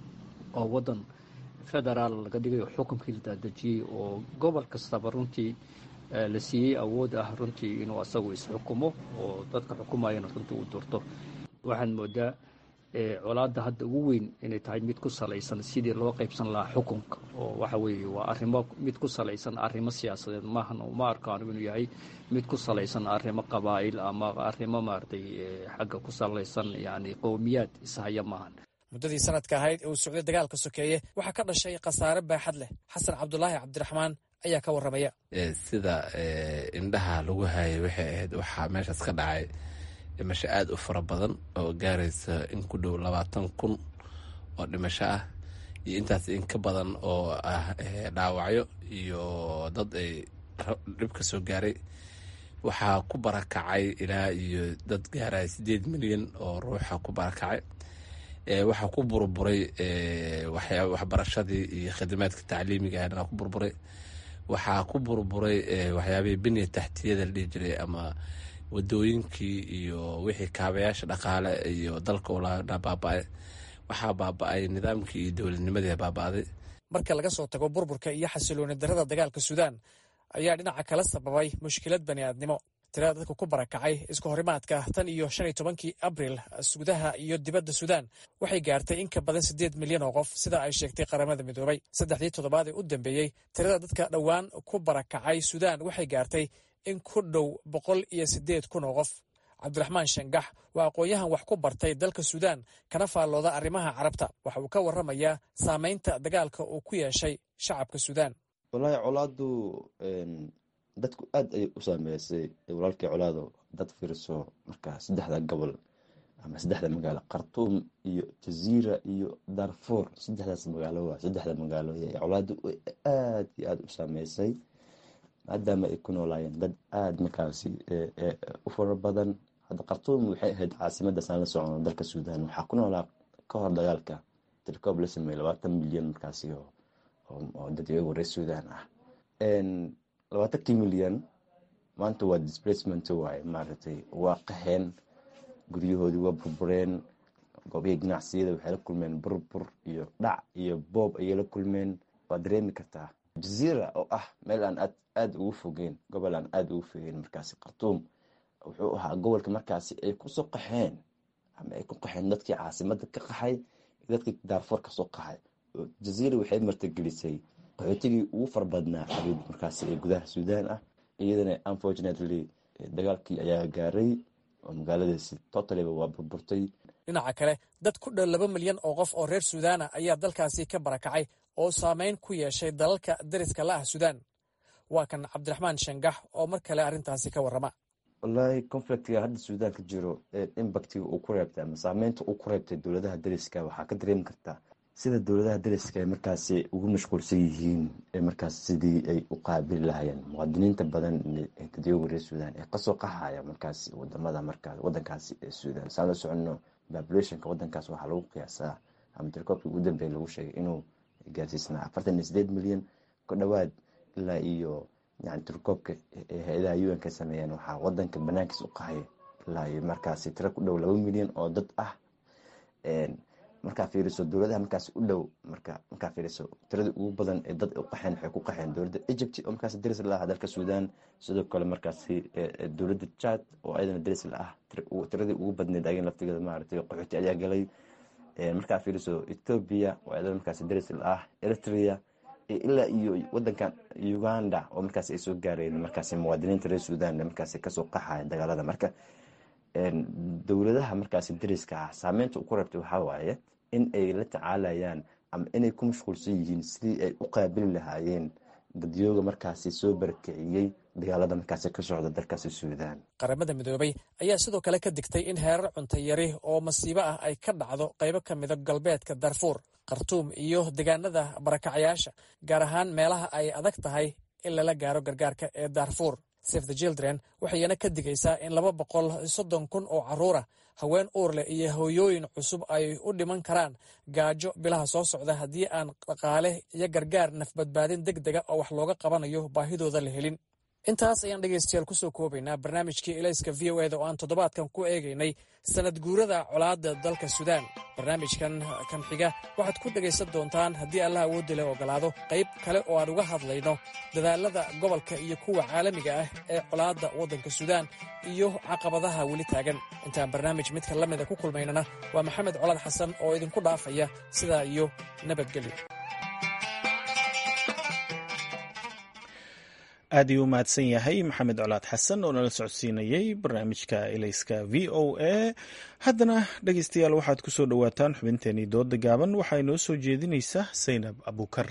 oo waddan federaal laga dhigayo xukunkii la daadejiyey oo gobol kastaba runtii la siiyey awood ah runtii inuu asagu isxukumo oo dadka xukumayana runtii uu doorto waxaad moodaa colaadda hadda ugu weyn inay tahay mid ku salaysan sidii loo qaybsan lahaa xukunka oo waxa weeye waa arrimo mid ku salaysan arrimo siyaasadeed maahan ma arkaano inuu yahay mid ku salaysan arrimo qabaa'il ama arrimo maaragtay xagga ku salaysan yacni qowmiyaad ishaya maahan muddadii sanadka ahayd ee uu socday dagaalka sokeeye waxaa ka dhashay khasaare baaxad leh xasan cabdulaahi cabdiraxmaan ayaa ka warramaya sida indhaha lagu hayay waxay ahayd waxaa meeshaas ka dhacay dhimasho aada u fara badan oo gaaraysa in ku dhow labaatan kun oo dhimasho ah iyo intaas in ka badan oo ah dhaawacyo iyo dad ay dhib ka soo gaaray waxaa ku barakacay ilaa iyo dad gaaraya siddeed milyan oo ruuxa ku barakacay waxaa ku burburay waxbarashadii iyo khidmaadka tacliimiga ahna ku burburay waxaa ku burburay waxyaabihii biniya taxtiyada la dhihi jiray ama wadooyinkii iyo wixii kaabayaasha dhaqaale iyo dalka ulaana baaba-ay waxaa baaba-ay nidaamkii iyo dowladnimadii baaba-day marka laga soo tago burburka iyo xasilooni darada dagaalka suudaan ayaa dhinaca kala sababay mushkilad bani aadnimo tirada dadka ku barakacay isku horimaadka tan iyo shan iyo tobankii abril gudaha iyo dibadda suudaan waxay gaartay in ka badan siddeed milyan oo qof sida ay sheegtay qaramada midoobay saddexdii toddobaad ee u dambeeyey tirada dadka dhowaan ku barakacay suudaan waxay gaartay in ku dhow boqol iyo siddeed kun oo qof cabdiraxmaan shangax waa aqoon-yahan wax ku bartay dalka suudaan kana faallooda arrimaha carabta waxa uu ka warramayaa saamaynta dagaalka uu ku yeeshay shacabka suudaan wallaahi colaadu dadku aad ayay u saameysay walaalkii colaado dad fiirso markaa saddexda gobol ama saddexda magaalo khartuum iyo jaziira iyo darfour saddexdaas magaalo waa saddexda magaalo colaadu aad iyo aada u saameysay maadaama ay ku noolaayeen dad aada markaasi u fara badan hadda khartuum waxay ahayd caasimada saan la socono dalka suudaan waxaa ku noolaa ka hor dagaalka tilkoob la sameeyey labaatan milyan markaasi oo dad iyago reer suudaan ah labaatankii milyan maanta waa displacement waaye maaragtay waa qaheen guryahoodii waa burbureen goobihii ganacsiyada waxay la kulmeen burbur iyo dhac iyo boob ayay la kulmeen waa dareemi kartaa jaziira oo ah meel aan aad aada ugu fogeen gobol aan aada ugu fogeen markaasi khartuum wuxuu ahaa gobolka markaasi ay kusoo qaxeen ama ay ku qaxeen dadkii caasimada ka qaxay iyo dadkii daarfoor kasoo qaxay jaziira waxay martigelisay qaxootigii ugu fara badnaa xabiib markaasi ee gudaha suudaan ah iyadana unfortunately dagaalkii ayaa gaaray oo magaaladaasi totaliba waa burburtay dhinaca kale dad ku dhow laba milyan oo qof oo reer suudaana ayaa dalkaasi ka barakacay oo saameyn ku yeeshay dalalka dariska la ah suudaan waa kan cabdiraxmaan shangax oo mar kale arrintaasi ka warrama wallaahi conflictiga hadda suudaan ka jiro imbactiga uu ku reebtay ama saameynta uu ku reebtay dowladaha dariska waxaa ka dareemi kartaa sida dowladaha dariska ay markaasi ugu mashquulsan yihiin markaas sidii ay u qaabili lahayeen muwaadiniinta badan dadyoga reer suudaan ee kasoo qaxaya markaasi wadamada markaas wadankaasi ee suudaan saan la soconno populationka wadankaas waxaa lagu qiyaasaa ama tirkoobkii ugu dambeeya lagu sheegay inuu gaarsiisnaa afartan iyo sideed milyan ku dhowaad ilaa iyo yani tirkoobka hay-adaha un ka sameeyeen waxaa wadanka banaankiis u qahay ilaa iyo markaasi tiro ku dhow laba milyan oo dad ah markaa fiiriso dowladaha markaas u dhow marka markaa fiiriso tirada ugu badan ee dad u qaxeen waxay ku qaxeen dowladda egypt oo markaas daris la ah dalka suudaan sidoo kale markaasi dowladda chad oo ayadana daris la ah tiradii ugu badneed ayagan laftigeeda maaragtay qaxooti ayaa galay markaa fiiriso ethoobia oo ayadana markaasi daris la ah eritrea ilaa iyo wadankan uganda oo markaas ay soo gaareen markaasi muwaadiniinta reer suudaan markaasi kasoo qaxaya dagaalada marka dowladaha markaasi dariska ah saameynta uu ku reebtay waxaa waaye in ay la tacaalayaan ama inay ku mashquulsan yihiin sidii ay u qaabili lahaayeen dadyooga markaasi soo barakiciyey dagaalada markaasi ka socda dalkaasi suudaan qaramada midoobay ayaa sidoo kale ka digtay in heerar cunto yari oo masiibo ah ay ka dhacdo qaybo ka mida galbeedka darfuur khartuum iyo deegaanada barakacyaasha gaar ahaan meelaha ay adag tahay in lala gaaro gargaarka ee daarfuur save the children waxayna ka digaysaa in laba boqol soddon kun oo carruur ah haween uur leh iyo hooyooyin cusub ay u dhiman karaan gaajo bilaha soo socda haddii aan dhaqaale iyo gargaar nafbadbaadin deg dega oo wax looga qabanayo baahidooda la helin intaas ayaan dhegaystayaal kusoo koobaynaa barnaamijkii elayska v o eda oo aan toddobaadkan ku eegaynay sanad guurada colaadda dalka suudaan barnaamijkan kan xiga waxaad ku dhegaysan doontaan haddii allah awoodda leh ogolaado qayb kale oo aan uga hadlayno dadaalada gobolka iyo kuwa caalamiga ah ee colaadda waddanka suudaan iyo caqabadaha weli taagan intaan barnaamij midka la mida ku kulmaynana waa maxamed colaad xasan oo idinku dhaafaya sidaa iyo nabadgelyo aad ayuu u mahadsan yahay maxamed colaad xasan oo nala socodsiinayey barnaamijka elayska v o a haddana dhegeystayaal waxaad ku soo dhowaataan xubinteenii dooda gaaban waxaa inoo soo jeedinaysa saynab abukar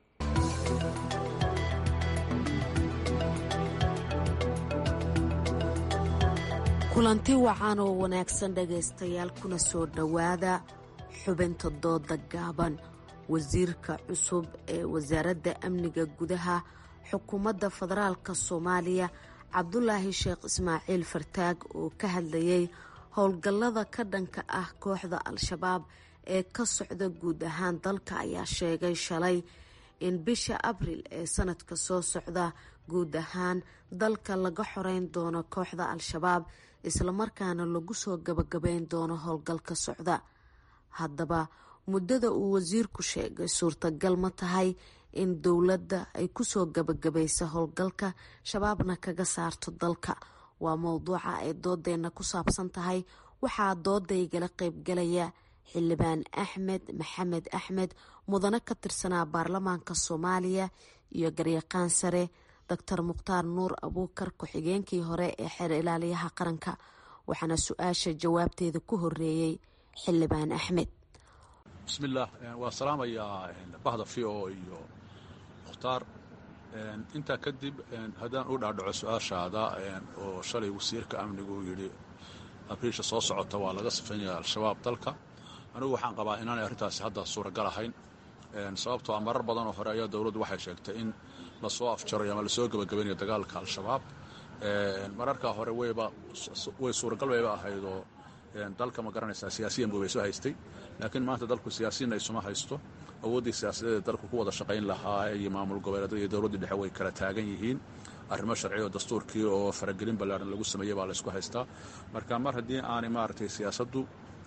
kulanti wacan oo wanaagsan dhegaystayaal kuna soo dhowaada xubinta dooda gaaban wasiirka cusub ee wasaaradda amniga gudaha xukuumadda federaalka soomaaliya cabdulaahi sheekh ismaaciil fartaag oo ka hadlayay howlgallada ka dhanka ah kooxda al-shabaab ee ka socda guud ahaan dalka ayaa sheegay shalay in bisha abril ee sanadka soo socda guud ahaan dalka laga xoreyn doono kooxda al-shabaab islamarkaana lagu soo gabagabeyn doono howlgalka socda haddaba muddada uu wasiirku sheegay suurtagal ma tahay in dowladda ay kusoo gabagabaysa howlgalka shabaabna kaga saarto dalka waa mowduuca ay doodeenna ku saabsan tahay waxaa doodaygala qeybgalaya xildhibaan axmed maxamed axmed mudane ka tirsanaa baarlamaanka soomaaliya iyo garyaqaan sare doctor mukhtaar nuur abuukar ku-xigeenkii hore ee xeer ilaaliyaha qaranka waxaana su-aasha jawaabteeda ku horeeyey xildhibaan axmed bismillaah waa salaamayaa bahda v o iyo mukhtaar intaa kadib haddaan u dhaadhaco su-aashaada oo shalay wasiirka amnigu yidhi abriisha soo socota waa laga sifaynaya al-shabaab dalka anigu waxaan qabaa inaanay arrintaasi hadda suuragal ahayn sababtoo a marar badanoo hore ayaa dowladdu waxay sheegtay in lasoo afjarayo ama lasoo gebagabaynayo dagaalka al-shabaab mararkaa hore wayba way suuragal bayba ahaydoo dalka ma garanaysaa siyaasiyan buu bay soo haystay laakiin maanta dalku siyaasiyiin ay suma haysto awooddii siyaasadeed dalku ku wada shaqayn lahaa iyo maamul goboleedyada iyo dowladdii dhexe way kala taagan yihiin arrimo sharci oo dastuurkii oo faragelin ballaaran lagu sameeyey baa laysku haystaa marka mar haddii aanay maaragtay siyaasaddu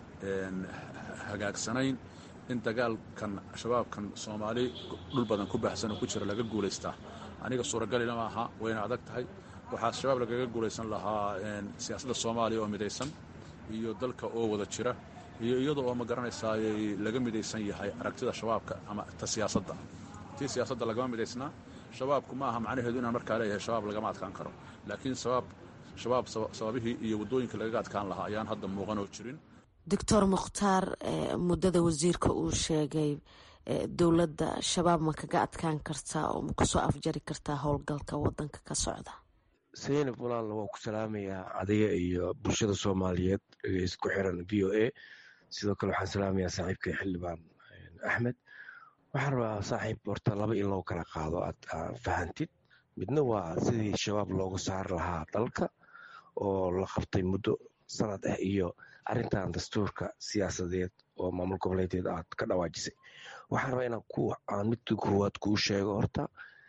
hagaagsanayn in dagaalkan shabaabkan soomaali dhul badan ku baahsan oo ku jira laga guulaystaa aniga suuragalina maaha wayna adag tahay waxaa shabaab lagaga guulaysan lahaa siyaasadda soomaaliya oo midaysan iyo dalka oo wada jira iyo iyada oo ma garanaysaa laga midaysan yahay aragtida shabaabka ama ta siyaasadda tii siyaasadda lagama midaysnaa shabaabku ma aha macnaheedu inaan markaa leeyahay shabaab lagama adkaan karo laakiin shabaab shabaab sababihii iyo waddooyinka lagaga adkaan lahaa ayaan hadda muuqan oo jirin doctor mukhtaar muddada wasiirka uu sheegay dowladda shabaab ma kaga adkaan kartaa oo ma kusoo afjari kartaa howlgalka wadanka ka socda saynab walaalla waa ku salaamayaa adiga iyo bulshada soomaaliyeed isku xiran v o a sidoo kale waxaan salaamayaa saaxiibkay xildhibaan axmed waxaan rabaa saaxiib horta laba in loo kala qaado aad fahantid midna waa sidii shabaab looga saari lahaa dalka oo la qabtay muddo sanad ah iyo arrintan dastuurka siyaasadeed oo maamul goboleedeed aad ka dhawaajisay waxaan rabaa inaan ku aan midka koowaad kuu sheego horta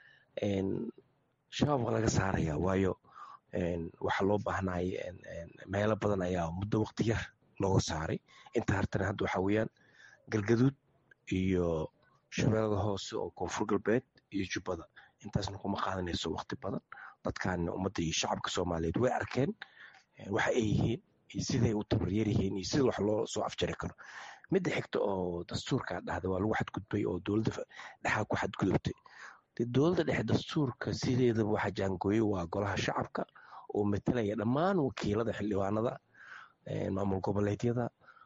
shabaab waa laga saaraya waayo waxaa loo baahnay meelo badan ayaa muddo waqti yar looga saaray inta hartana hadda waxaa weeyaan galgaduud iyo shabeellada hoose oo koonfur galbeed iyo jubbada intaasna kuma qaadanayso waqti badan dadkan ummadda iyo shacabka soomaaliyeed way arkeen waxa ay yihiin iyo siday u tabaryar yihiin iyo sida wax loo soo afjari karo midda xigta oo dastuurka dhahda waa lagu xadgudbay oo dowladda dhexaa ku xadgudubtay dowladda dhexe dastuurka sideedaba waxa jaangooye waa golaha shacabka oo matalaya dhammaan wakiilada xildhibaanada maamul goboleedyada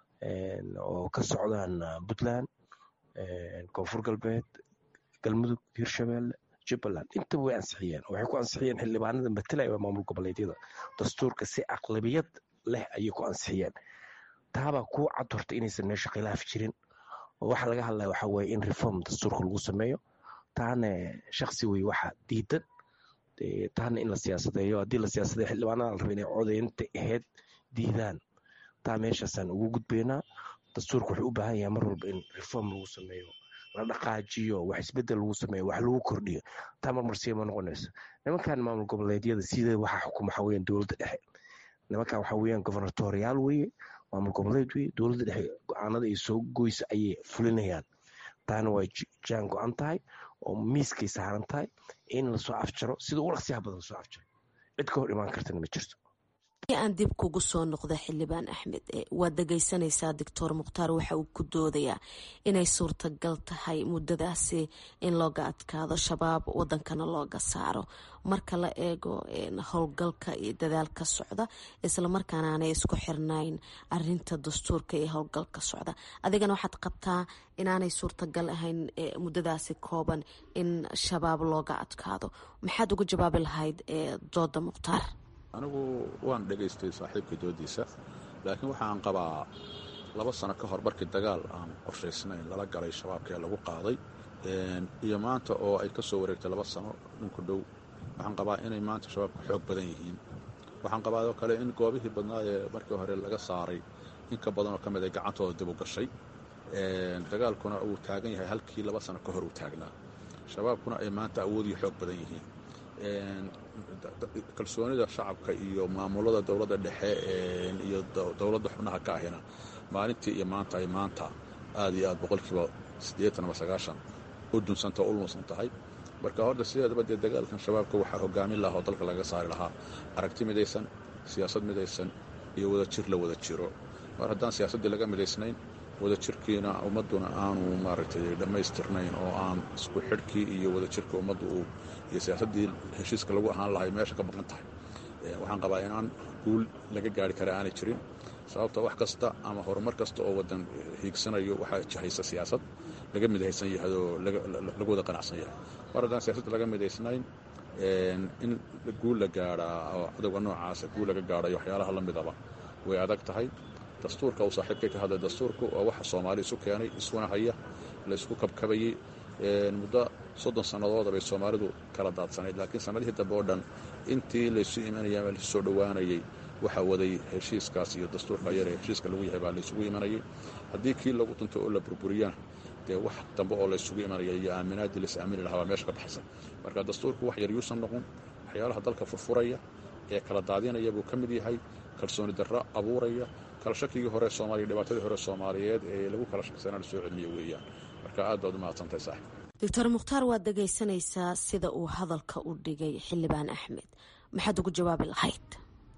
oo ka socdaan puntland koonfur galbeed galmudug hirshabeelle jubbaland intaba way ansixiyeen waxay ku ansixiyeen xildhibaanada matalaya maamul goboleedyada dastuurka si aqlabiyad leh ayay ku ansixiyeen taabaa kuu cad horta inaysan meesha khilaaf jirin waxa laga hadlaya waxa weye in reform dastuurka lagu sameeyo taana shaksi wey waxa diidan taana in la siyaasadeeyo haddii la siyaasadeeyo xildhibaanada la raba inay codaynta ahayd diidaan taa meeshaasaan ugu gudbaynaa dastuurka wuxuu u baahan yahay mar walba in reform lagu sameeyo la dhaqaajiyo wax isbedel lagu sameeyo wax lagu kordhiyo taa marmarsiya ma noqonayso nimankan maamul goboleedyada sida waxa xukuma waxa weeyaan dowladda dhexe nimankan waxa weeyaan governatorial weeye maamul goboleed weye dowladda dhexe go-aanada ay soo goysa ayay fulinayaan taana way jaan go-an tahay oo miiskay saaran tahay in lasoo afjaro sida ugu dhaqsiyaha badan lasoo afjaro cid ka hor imaan kartana ma jirto aan dib kugu soo noqda xildhibaan axmed waad dhegeysanaysaa doctor mukhtaar waxa uu ku doodayaa inay suurtagal tahay muddadaasi in looga adkaado shabaab wadankana looga saaro marka la eego howlgalka iyo dadaalka socda islamarkaana aanay isku xirnayn arinta dastuurka iyo howlgalka socda adigana waxaad qabtaa inaanay suurtagal ahayn muddadaasi kooban in shabaab looga adkaado maxaad uga jawaabi lahayd dooda mukhtaar anigu waan dhegaystay saaxiibka doodiisa laakiin waxaan qabaa laba sano ka hor markii dagaal aan qorshaysnayn lala galay shabaabkee lagu qaaday iyo maanta oo ay ka soo wareegtay laba sano dhinku dhow waxaan qabaa inay maanta shabaabka xoog badan yihiin waxaan qabaa oo kale in goobihii badnaa ee markii hore laga saaray in ka badanoo ka mid ay gacantooda dib u gashay dagaalkuna uu taagan yahay halkii laba sano ka hor uu taagnaa shabaabkuna ay maanta awoodiyo xoog badan yihiin kalsoonida shacabka iyo maamulada dowladda dhexe iyo dowladda xubnaha ka ahina maalintii iyo maanta ay maanta aad iyo aad boqolkiiba siddeetan ama sagaashan u dunsanta o u lunsan tahay marka horta sideedaba dee dagaalkan shabaabka waxaa hogaamin lahaa oo dalka laga saari lahaa aragti midaysan siyaasad midaysan iyo wadajir la wada jiro mar haddaan siyaasaddii laga midaysnayn wadajirkiina ummadduna aanu maaragtay dhammaystirnayn oo aan isku xidhkii iyo wadajirka ummaddu uu iyo siyaasaddii heshiiska lagu ahaan lahay meesha ka maqan tahay waxaan qabaa inaan guul laga gaari kara aanay jirin sababta wax kasta ama horumar kasta oo waddan hiigsanayo waxaa jahaysa siyaasad laga midaysan yahay oo lagu wada qanacsan yahay mar haddaan siyaasadda laga midaysnayn in guul la gaadhaa oo cadowga noocaasa guul laga gaadhayo waxyaalaha la midaba way adag tahay dastuurka uu saaxiibkay ka hadlay dastuurku waa waxa soomaali isu keenay isuna haya laysku kabkabayey muddo soddon sannadood bay soomaalidu kala daadsanayd laakiin sannadihii dambe oo dhan intii laysu imanayay ama laysu soo dhowaanayey waxaa waday heshiiskaas iyo dastuurka yar ee heshiiska lagu yahay baa laysugu imanayay haddii kii lagu tunto oo la burburiyana dee wax dambe oo laysugu imanaya iyo aaminaaddii lais aamini lahaa baa meesha ka baxsan marka dastuurku wax yar yuusan noqon waxyaalaha dalka furfuraya ee kala daadinaya buu ka mid yahay kalsooni darro abuuraya kala shakigii hore soomaaliya dhibaatadii hore soomaaliyeed ee lagu kala shaksanaa la soo celiniyo weeyaan marka aad baad u mahadsantahay saaxib doctor mukhtaar waad dhegaysanaysaa sida uu hadalka u dhigay xildhibaan axmed maxaad ugu jawaabi lahayd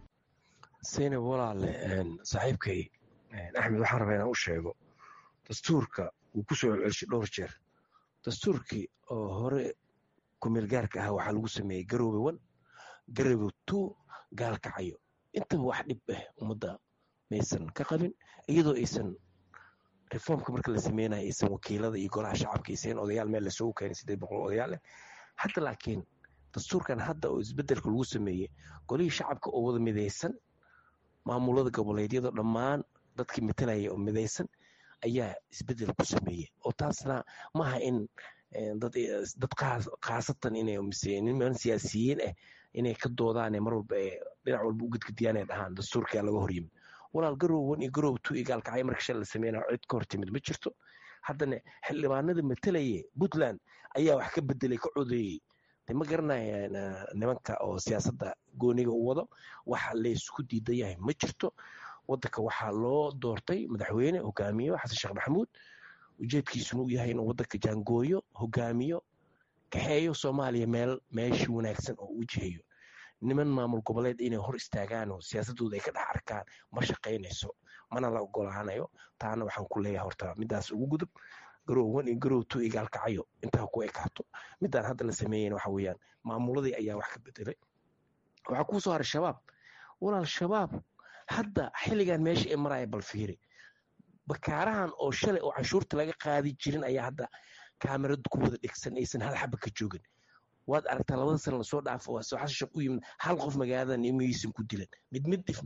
seynab walaale saaxiibkay axmed waxaan rabaa inaan u sheego dastuurka wuu ku soo celcelshay dhowr jeer dastuurkii oo hore kumeelgaarka ahaa waxaa lagu sameeyey garoobe wan garoobe two gaalkacayo intaba wax dhib ah ummadda maysan ka qabin iyadoo aysan reformka marka la sameynayo aysan wakiilada iyo golaha shacabka aysan odayaal meel lasoogu keenay sideed boqol odayaal leh hadda laakiin dastuurkan hadda oo isbedelka lagu sameeyey golihii shacabka oo wada midaysan maamulada goboleedyada dhammaan dadkii matalaya oo midaysan ayaa isbedel ku sameeyey oo taasna maaha in dad khaasatan inay niman siyaasiyiin ah inay ka doodaane mar walba ee dhinac walba u gedgediyaan ay dhahaan dastuurkaa laga horyimid walaal garow wan iyo garow two iyo gaalkacyo marka shal la sameynaya cid ka hortimid ma jirto haddana xildhibaanada matalaya puntland ayaa wax ka bedelay ka codeeyey de ma garanaya nimanka oo siyaasadda gooniga u wado waxa laysku diidan yahay ma jirto wadanka waxaa loo doortay madaxweyne hogaamiyo xasan sheekh maxamuud ujeedkiisuna uu yahay inuu wadanka jaangooyo hogaamiyo kaxeeyo soomaaliya meel meeshii wanaagsan oo u jihayo niman maamul goboleed inay hor istaagaan oo siyaasadooda ay ka dhex arkaan ma shaqaynayso mana la ogolaanayo taana waxaan ku leeyahay horta midaas ugu gudub garow wan iyo garow two iyo gaalkacayo intaa ku ekaato midaan hadda la sameeyeyna waxa weeyaan maamuladii ayaa wax ka bedelay waxaa kuu soo haray shabaab walaal shabaab hadda xilligan meesha ay maraya bal fiiri bakaarahan oo shalay oo canshuurta laga qaadi jirin ayaa hadda kaamirad ku wada dhegsan aysan hal xaba ka joogin waad aragtaa labada sana lasoo dhaafo waa soo xasashaq u yimid hal qof magaaladan imiyaysan ku dilan mid mid dhif mahe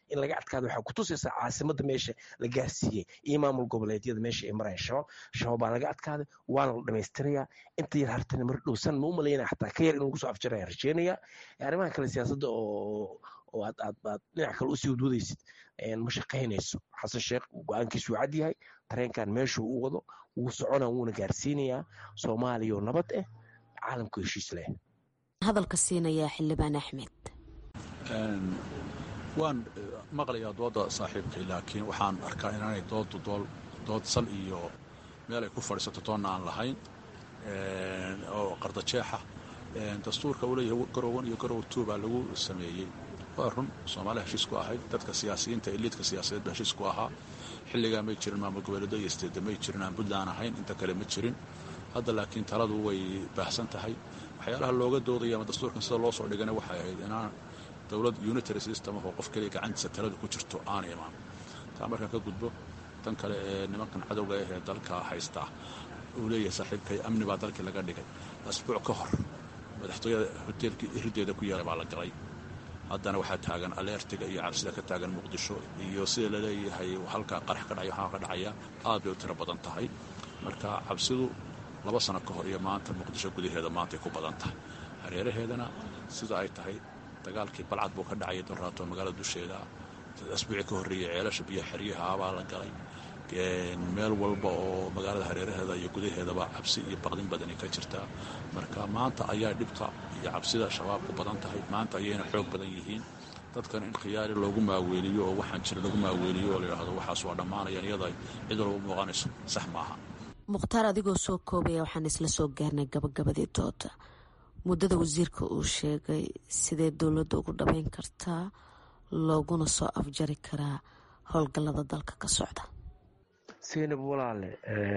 in laga adkaado waxaa kutusaysaa caasimadda meesha la gaarsiiyey iyo maamul goboleedyada meesha ay marayaan shabaab shabaab baa laga adkaaday waana la dhamaystirayaa inta yar hartana mar dhowsan ma u malaynaya xataa ka yar inuu kusoo afjaraya rajeynaya arrimaha kale siyaasadda oo oo aad aad aad dhinac kale usii wadwadaysid ma shaqaynayso xasan sheekh go-aankiisu cad yahay tareenkan meeshuu u wado wuu socona wuuna gaarsiinayaa soomaaliya oo nabad ah caalamku heshiis leh hadalka siinayaa xildhibaan axmed waan maqlayaa dooda saaxiibkay laakiin waxaan arkaa inaanay doodu dood sal iyo meel ay ku fadhiisato toonna aan lahayn oo qardajeexa dastuurka uu leeyahay garowan iyo garow two baa lagu sameeyey waa run soomaaliya heshiis ku ahayd dadka siyaasiyiinta eliidka siyaasadeed ba heshiis ku ahaa xilligaa may jirin maamul goboleedo iyo isteeda may jirin aan puntland ahayn inta kale ma jirin hadda laakiin taladu way baahsan tahay waxyaalaha looga doodaya ama dastuurkan sida loo soo dhigana waxay ahayd inaan dowlad unitary system oo qof keliya gacantiisa taladu ku jirto aan imaan taa markaan ka gudbo tan kale ee nimankan cadowga ah ee dalka haysta uu leeyahay saaxiibkay amni baa dalkii laga dhigay asbuuc ka hor madaxtooyada hoteelkii hirideeda ku yaala baa la galay haddana waxaa taagan aleertiga iyo cabsida ka taagan muqdisho iyo sida laleeyahay halkaa qarax ka dhacay waxaa ka dhacaya aad bay u tiro badan tahay marka cabsidu laba sano ka hor iyo maanta muqdisho gudaheeda maantay ku badan tahay hareeraheedana sida ay tahay dagaalkii balcad buu ka dhacay doraato magaalada dusheeda asbuucii ka horreeyey ceelasha biyo xeryaha abaa la galay meel walba oo magaalada hareeraheeda iyo gudaheedaba cabsi iyo baqdin badani ka jirtaa marka maanta ayaa dhibta iyo cabsida shabaabku badan tahay maanta ayayna xoog badan yihiin dadkan in khiyaari loogu maaweeliyo oo waxaan jira lagu maaweeliyo oo layidhaahdo waxaas waa dhammaanayaan iyada cid walba u muuqanayso sax maaha mukhtaar adigoo soo koobaya waxaan isla soo gaarnay gabagabadii dooda muddada wasiirka uu sheegay sidee dowladda ugu dhabeyn kartaa looguna soo afjari karaa howlgallada dalka ka socda seynab walaale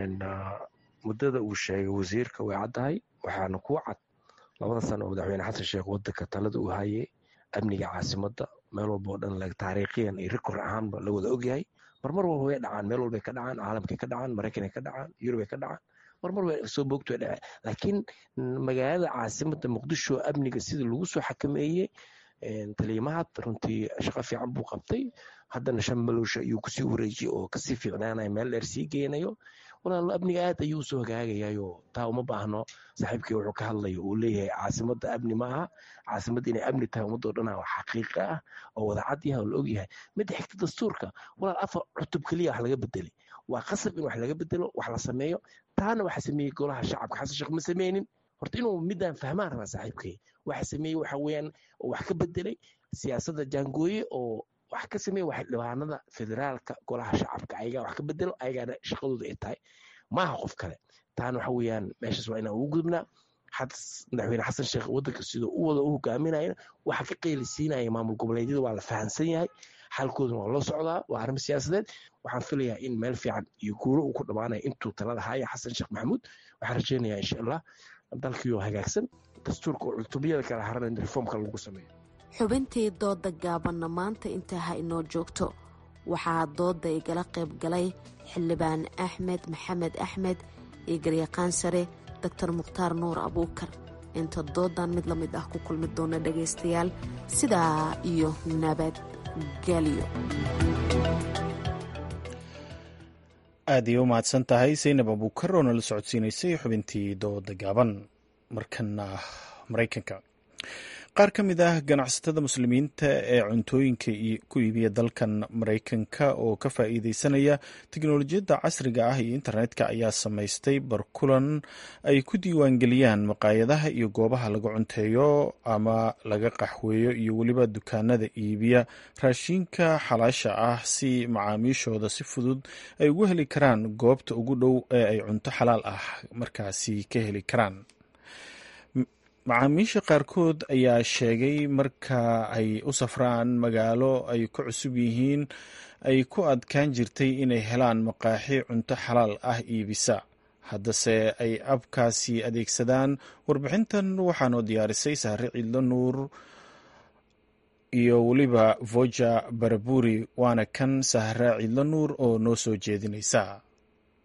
muddada uu sheegay wasiirka way caddahay waxaana kuu cad labada sano oo madaxweyne xasan sheekh wadanka talada uu hayay amniga caasimadda meel walba oo dhan taariikhiyan iyo rikor ahaanba la wada ogyahay marmar walba way dhacaan meel walbay ka dhacaan caalamkay ka dhacaan maraykanay ka dhacaan yurubay ka dhacaan marmar way soo boogto way dhaceen laakiin magaalada caasimadda muqdisho amniga sidii lagu soo xakameeyey taliimahad runtii shaqo fiican buu qabtay haddana shan malowsha ayuu kusii wareejiyey oo kasii fiicnaanaya meel dheer sii geynayo walaalo amniga aad ayuu usoo hagaagayayo taa uma baahno saaxiibkii wuxuu ka hadlayo uu leeyahay caasimadda amni maaha caasimadda inay amni tahay ummadoo dhana wax xaqiiqa ah oo wada cad yahay oo la ogyahay midda xigta dastuurka walaal afar cutub keliya wax laga bedelay waa qasab in wax laga bedelo wax la sameeyo taana waxa sameeyey golaha shacabka xasan sheekh ma sameynin horta inuu midaan fahmaan rabaa saaxiibkay waxa sameeyey waxa weeyaan oo wax ka bedelay siyaasadda jaangooye oo wax ka sameeya wax dhibaanada federaalka golaha shacabka ayagaa wax ka bedelo ayagaana shaqadooda ay tahay maaha qof kale taana waxa weeyaan meeshaas waa inaan ugu gudubnaa madaxweyne xasan sheekh wadanka sidoo u wada u hogaaminaya waxa ka qeylisiinaya maamul goboleedyada waa la fahamsan yahay xalkooduna waa loo socdaa waa arrin siyaasadeed waxaan filayaa in meel fiican iyo guuro uu ku dhammaanaya intuu talada haya xasan sheekh maxamuud waxaan rajeynayaa insha allah dalkiioo hagaagsan dastuurka oo cutubiyada kala haran in reformka lagu sameeyo xubintii dooda gaabanna maanta intaa ha inoo joogto waxaa dooda igala qayb galay xildhibaan axmed maxamed axmed iyo garyaqaan sare doctor mukhtaar nuur abuukar inta doodan mid la mid ah ku kulmi doona dhagaystayaal sidaa iyo nabadgelyo aad iyo u mahadsan tahay saynab abuukar oo nala socodsiinaysay xubintii dooda gaaban markana maraykanka qaar ka mid ah ganacsatada muslimiinta ee cuntooyinka ku iibiya dalkan maraykanka oo ka faa'iideysanaya teknolojiyadda casriga ah iyo internetka ayaa samaystay barkulan ay ku diiwaangeliyaan maqaayadaha iyo goobaha laga cunteeyo ama laga qaxweeyo iyo weliba dukaanada iibiya raashinka xalaasha ah si macaamiishooda si fudud ay ugu heli karaan goobta ugu dhow ee ay cunto xalaal ah markaasi ka heli karaan macaamiisha qaarkood ayaa sheegay marka ay u safraan magaalo ay ku cusub yihiin ay ku adkaan jirtay inay helaan maqaaxi cunto xalaal ah iibisa haddase ay abkaasi adeegsadaan warbixintan waxaanoo diyaarisay saare ciidlo nuur iyo weliba voja baraburi waana kan sahra ciidlo nuur oo noo soo jeedinaysa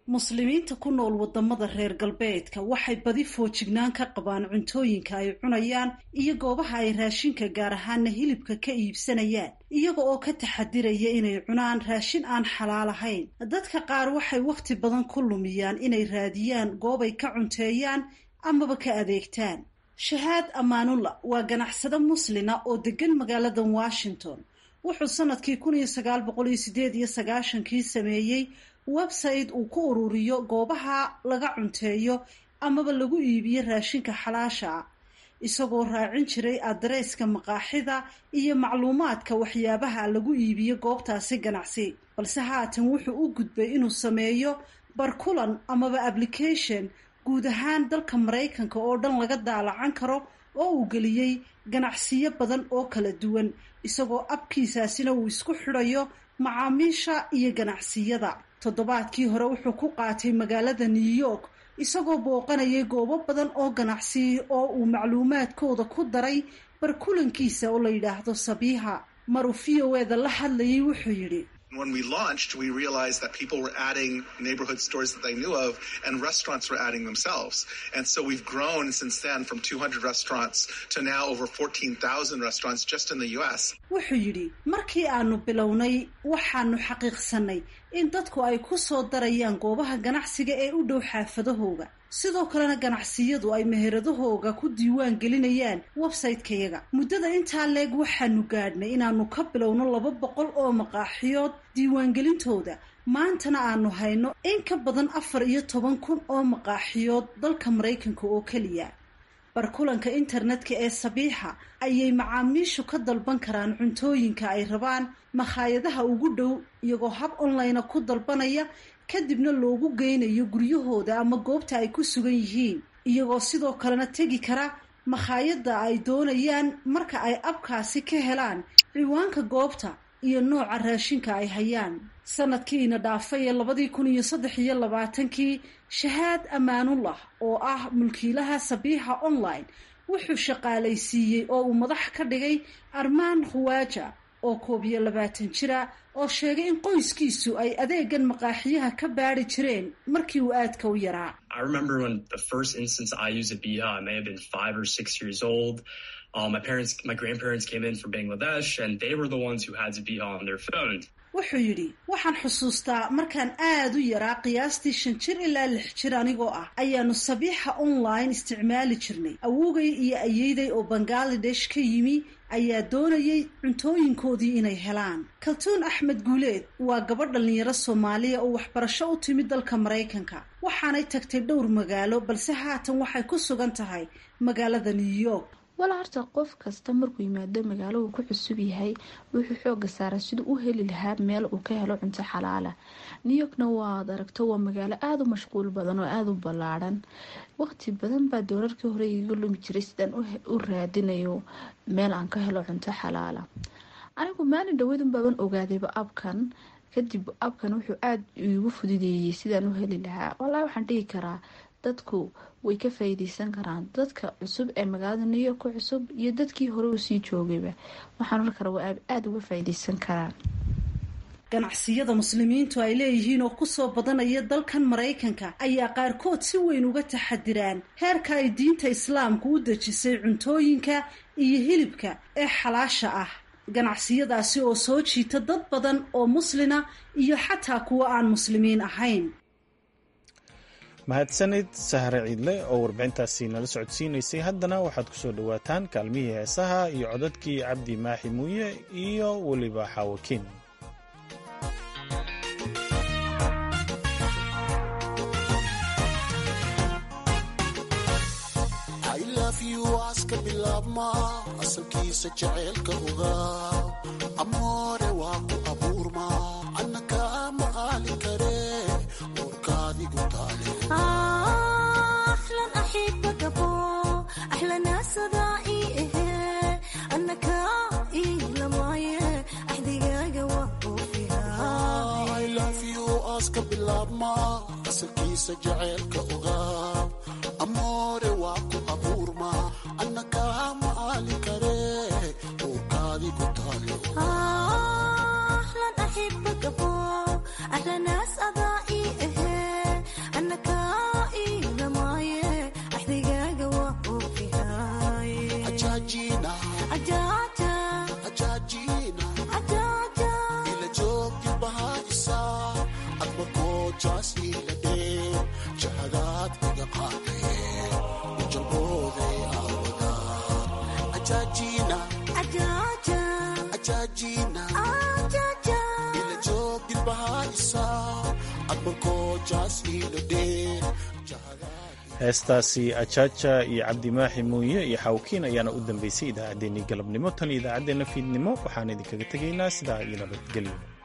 muslimiinta ku nool wadamada reer galbeedka waxay badi foojignaan ka qabaan cuntooyinka ay cunayaan iyo goobaha ay raashinka gaar ahaana hilibka ka iibsanayaan iyaga oo ka taxadiraya inay cunaan raashin aan xalaal ahayn dadka qaar waxay wakhti badan ku lumiyaan inay raadiyaan goobay ka cunteeyaan amaba ka adeegtaan shahaad amaanulla waa ganacsade muslina oo degan magaalada washington wuxuu sanadkii kun iyo sagaal boqol iyo sideed iyo sagaashankii sameeyey website uu ku ururiyo goobaha laga cunteeyo amaba lagu iibiyo raashinka xalaasha ah isagoo raacin jiray adreeska maqaaxida iyo macluumaadka waxyaabaha lagu iibiyo goobtaasi ganacsi balse haatan wuxuu u gudbay inuu sameeyo barkulan amaba application guud ahaan dalka maraykanka oo dhan laga daalacan karo oo uu geliyey ganacsiyo badan oo kala duwan isagoo abkiisaasina uu isku xidhayo macaamiisha iyo ganacsiyada toddobaadkii hore wuxuu ku qaatay magaalada new york isagoo booqanayay goobo badan oo ganacsi oo uu macluumaadkooda ku daray barkulankiisa oo la yidhaahdo sabiiha maruu v o eda la hadlayay wuxuu yidhi When we launched, we realized that people were adding neighborhood stores that they knew of and restaurants were adding themselves. And so we've grown since then from 200 restaurants to now over 14,000 restaurants just in the US. wuxuu yidhi markii aanu bilownay waxaanu xaqiiqsanay in dadku ay ku soo darayaan goobaha ganacsiga ee u dhow xaafadahooga sidoo kalena ganacsiyadu ay meheradahooga ku diiwaan gelinayaan website-kayaga muddada intaa leeg waxaanu gaadhnay inaanu ka bilowno laba boqol oo maqaaxiyood diiwaangelintooda maantana aanu hayno in ka badan afar iyo toban kun oo maqaaxiyood dalka maraykanka oo keliya barkulanka internetka ee sabiixa ayay macaamiishu ka dalban karaan cuntooyinka ay rabaan makhaayadaha ugu dhow iyagoo hab online ku dalbanaya kadibna loogu geynayo guryahooda ama goobta ay ku sugan yihiin iyagoo sidoo kalena tegi kara makhaayadda ay doonayaan marka ay abkaasi ka helaan ciwaanka goobta iyo nooca raashinka ay hayaan sanadkiina dhaafay ee labadii kun iyo saddex iyo labaatankii shahaad amaanullah oo ah mulkiilaha sabiixa online wuxuu shaqaalaysiiyey oo uu madax ka dhigay armaan khuwaaja oo koob iyo labaatan jira oo sheegay in qoyskiisu ay adeegan maqaaxiyaha ka baari jireen markii uu aadka u yaraa I remember when the first instance I used a Biha, I may have been five or six years old. Uh, my parents, my grandparents came in from Bangladesh, and they were the ones who had Zabiha on their phone. wuxuu yidhi waxaan xusuustaa markaan aad u yaraa qiyaastii shan jir ilaa lix jir anigoo ah ayaanu sabiixa online isticmaali jirnay awogay iyo ayeyday oo bangaladesh ka yimi ayaa doonayay cuntooyinkoodii inay helaan kaltuun axmed guuleed waa gabadh dhallinyaro soomaaliya oo waxbarasho u timid dalka maraykanka waxaanay tagtay dhowr magaalo balse haatan waxay ku sugan tahay magaalada new york wala horta qof kasta markuu yimaado magaalo uu ku cusub yahay wuxuu xooga saaraa siduu u heli lahaa meel uu ka helo cunto xalaala new yorkna waad aragto waa magaalo aada u mashquul badan oo aada u ballaadhan waqti badan baa doolarkii hore igaga lumi jiray sidaan u raadinayo meel aan ka helo cunto xalaala anigu maalin dhaweydun baaban ogaadayba abkan kadib abkan wuxuu aada iigu fududeeyey sidaan u heli lahaa wallaahi waxaan dhihi karaa dadku way ka faa'iideysan karaan dadka cusub ee magaalada new york ku cusub iyo dadkii hore uu sii joogayba waxaan oran karaa waa aada uga faa'iideysan karaan ganacsiyada muslimiintu ay leeyihiin oo kusoo badanaya dalkan maraykanka ayaa qaarkood si weyn uga taxadiraan heerka ay diinta islaamku u dejisay cuntooyinka iyo hilibka ee xalaasha ah ganacsiyadaasi oo soo jiita dad badan oo muslina iyo xataa kuwa aan muslimiin ahayn mahadsanid sahre ciidle oo warbixintaasi nala socodsiinaysay haddana waxaad ku soo dhowaataan kaalmihii heesaha iyo codadkii cabdi maaxi muuye iyo weliba xaawakiin aska bilaabma asalkiisa jaceylka ogaa amoore waa ku abuurma anna kaa maqaali kare uurkaadigu taale aska bilaabma asalkiisa jaceylka ogaa amoore waa ku abuurma anna kaa maqaali kare uurkaadigu taale jaas iila dhee jahadaad iga qaadee ujalbooday aawada ajaajina ajaajina ila joog dilbahaa isaa adbankoo jaas iila dhee heestaasi ajaaja iyo cabdimaaxi muuye iyo xawkiin ayaana u dambeysay idaacaddeenii galabnimo tan iyo idaacaddeenna fiidnimo waxaan idinkaga tegaynaa sidaa iyo nabadgelyo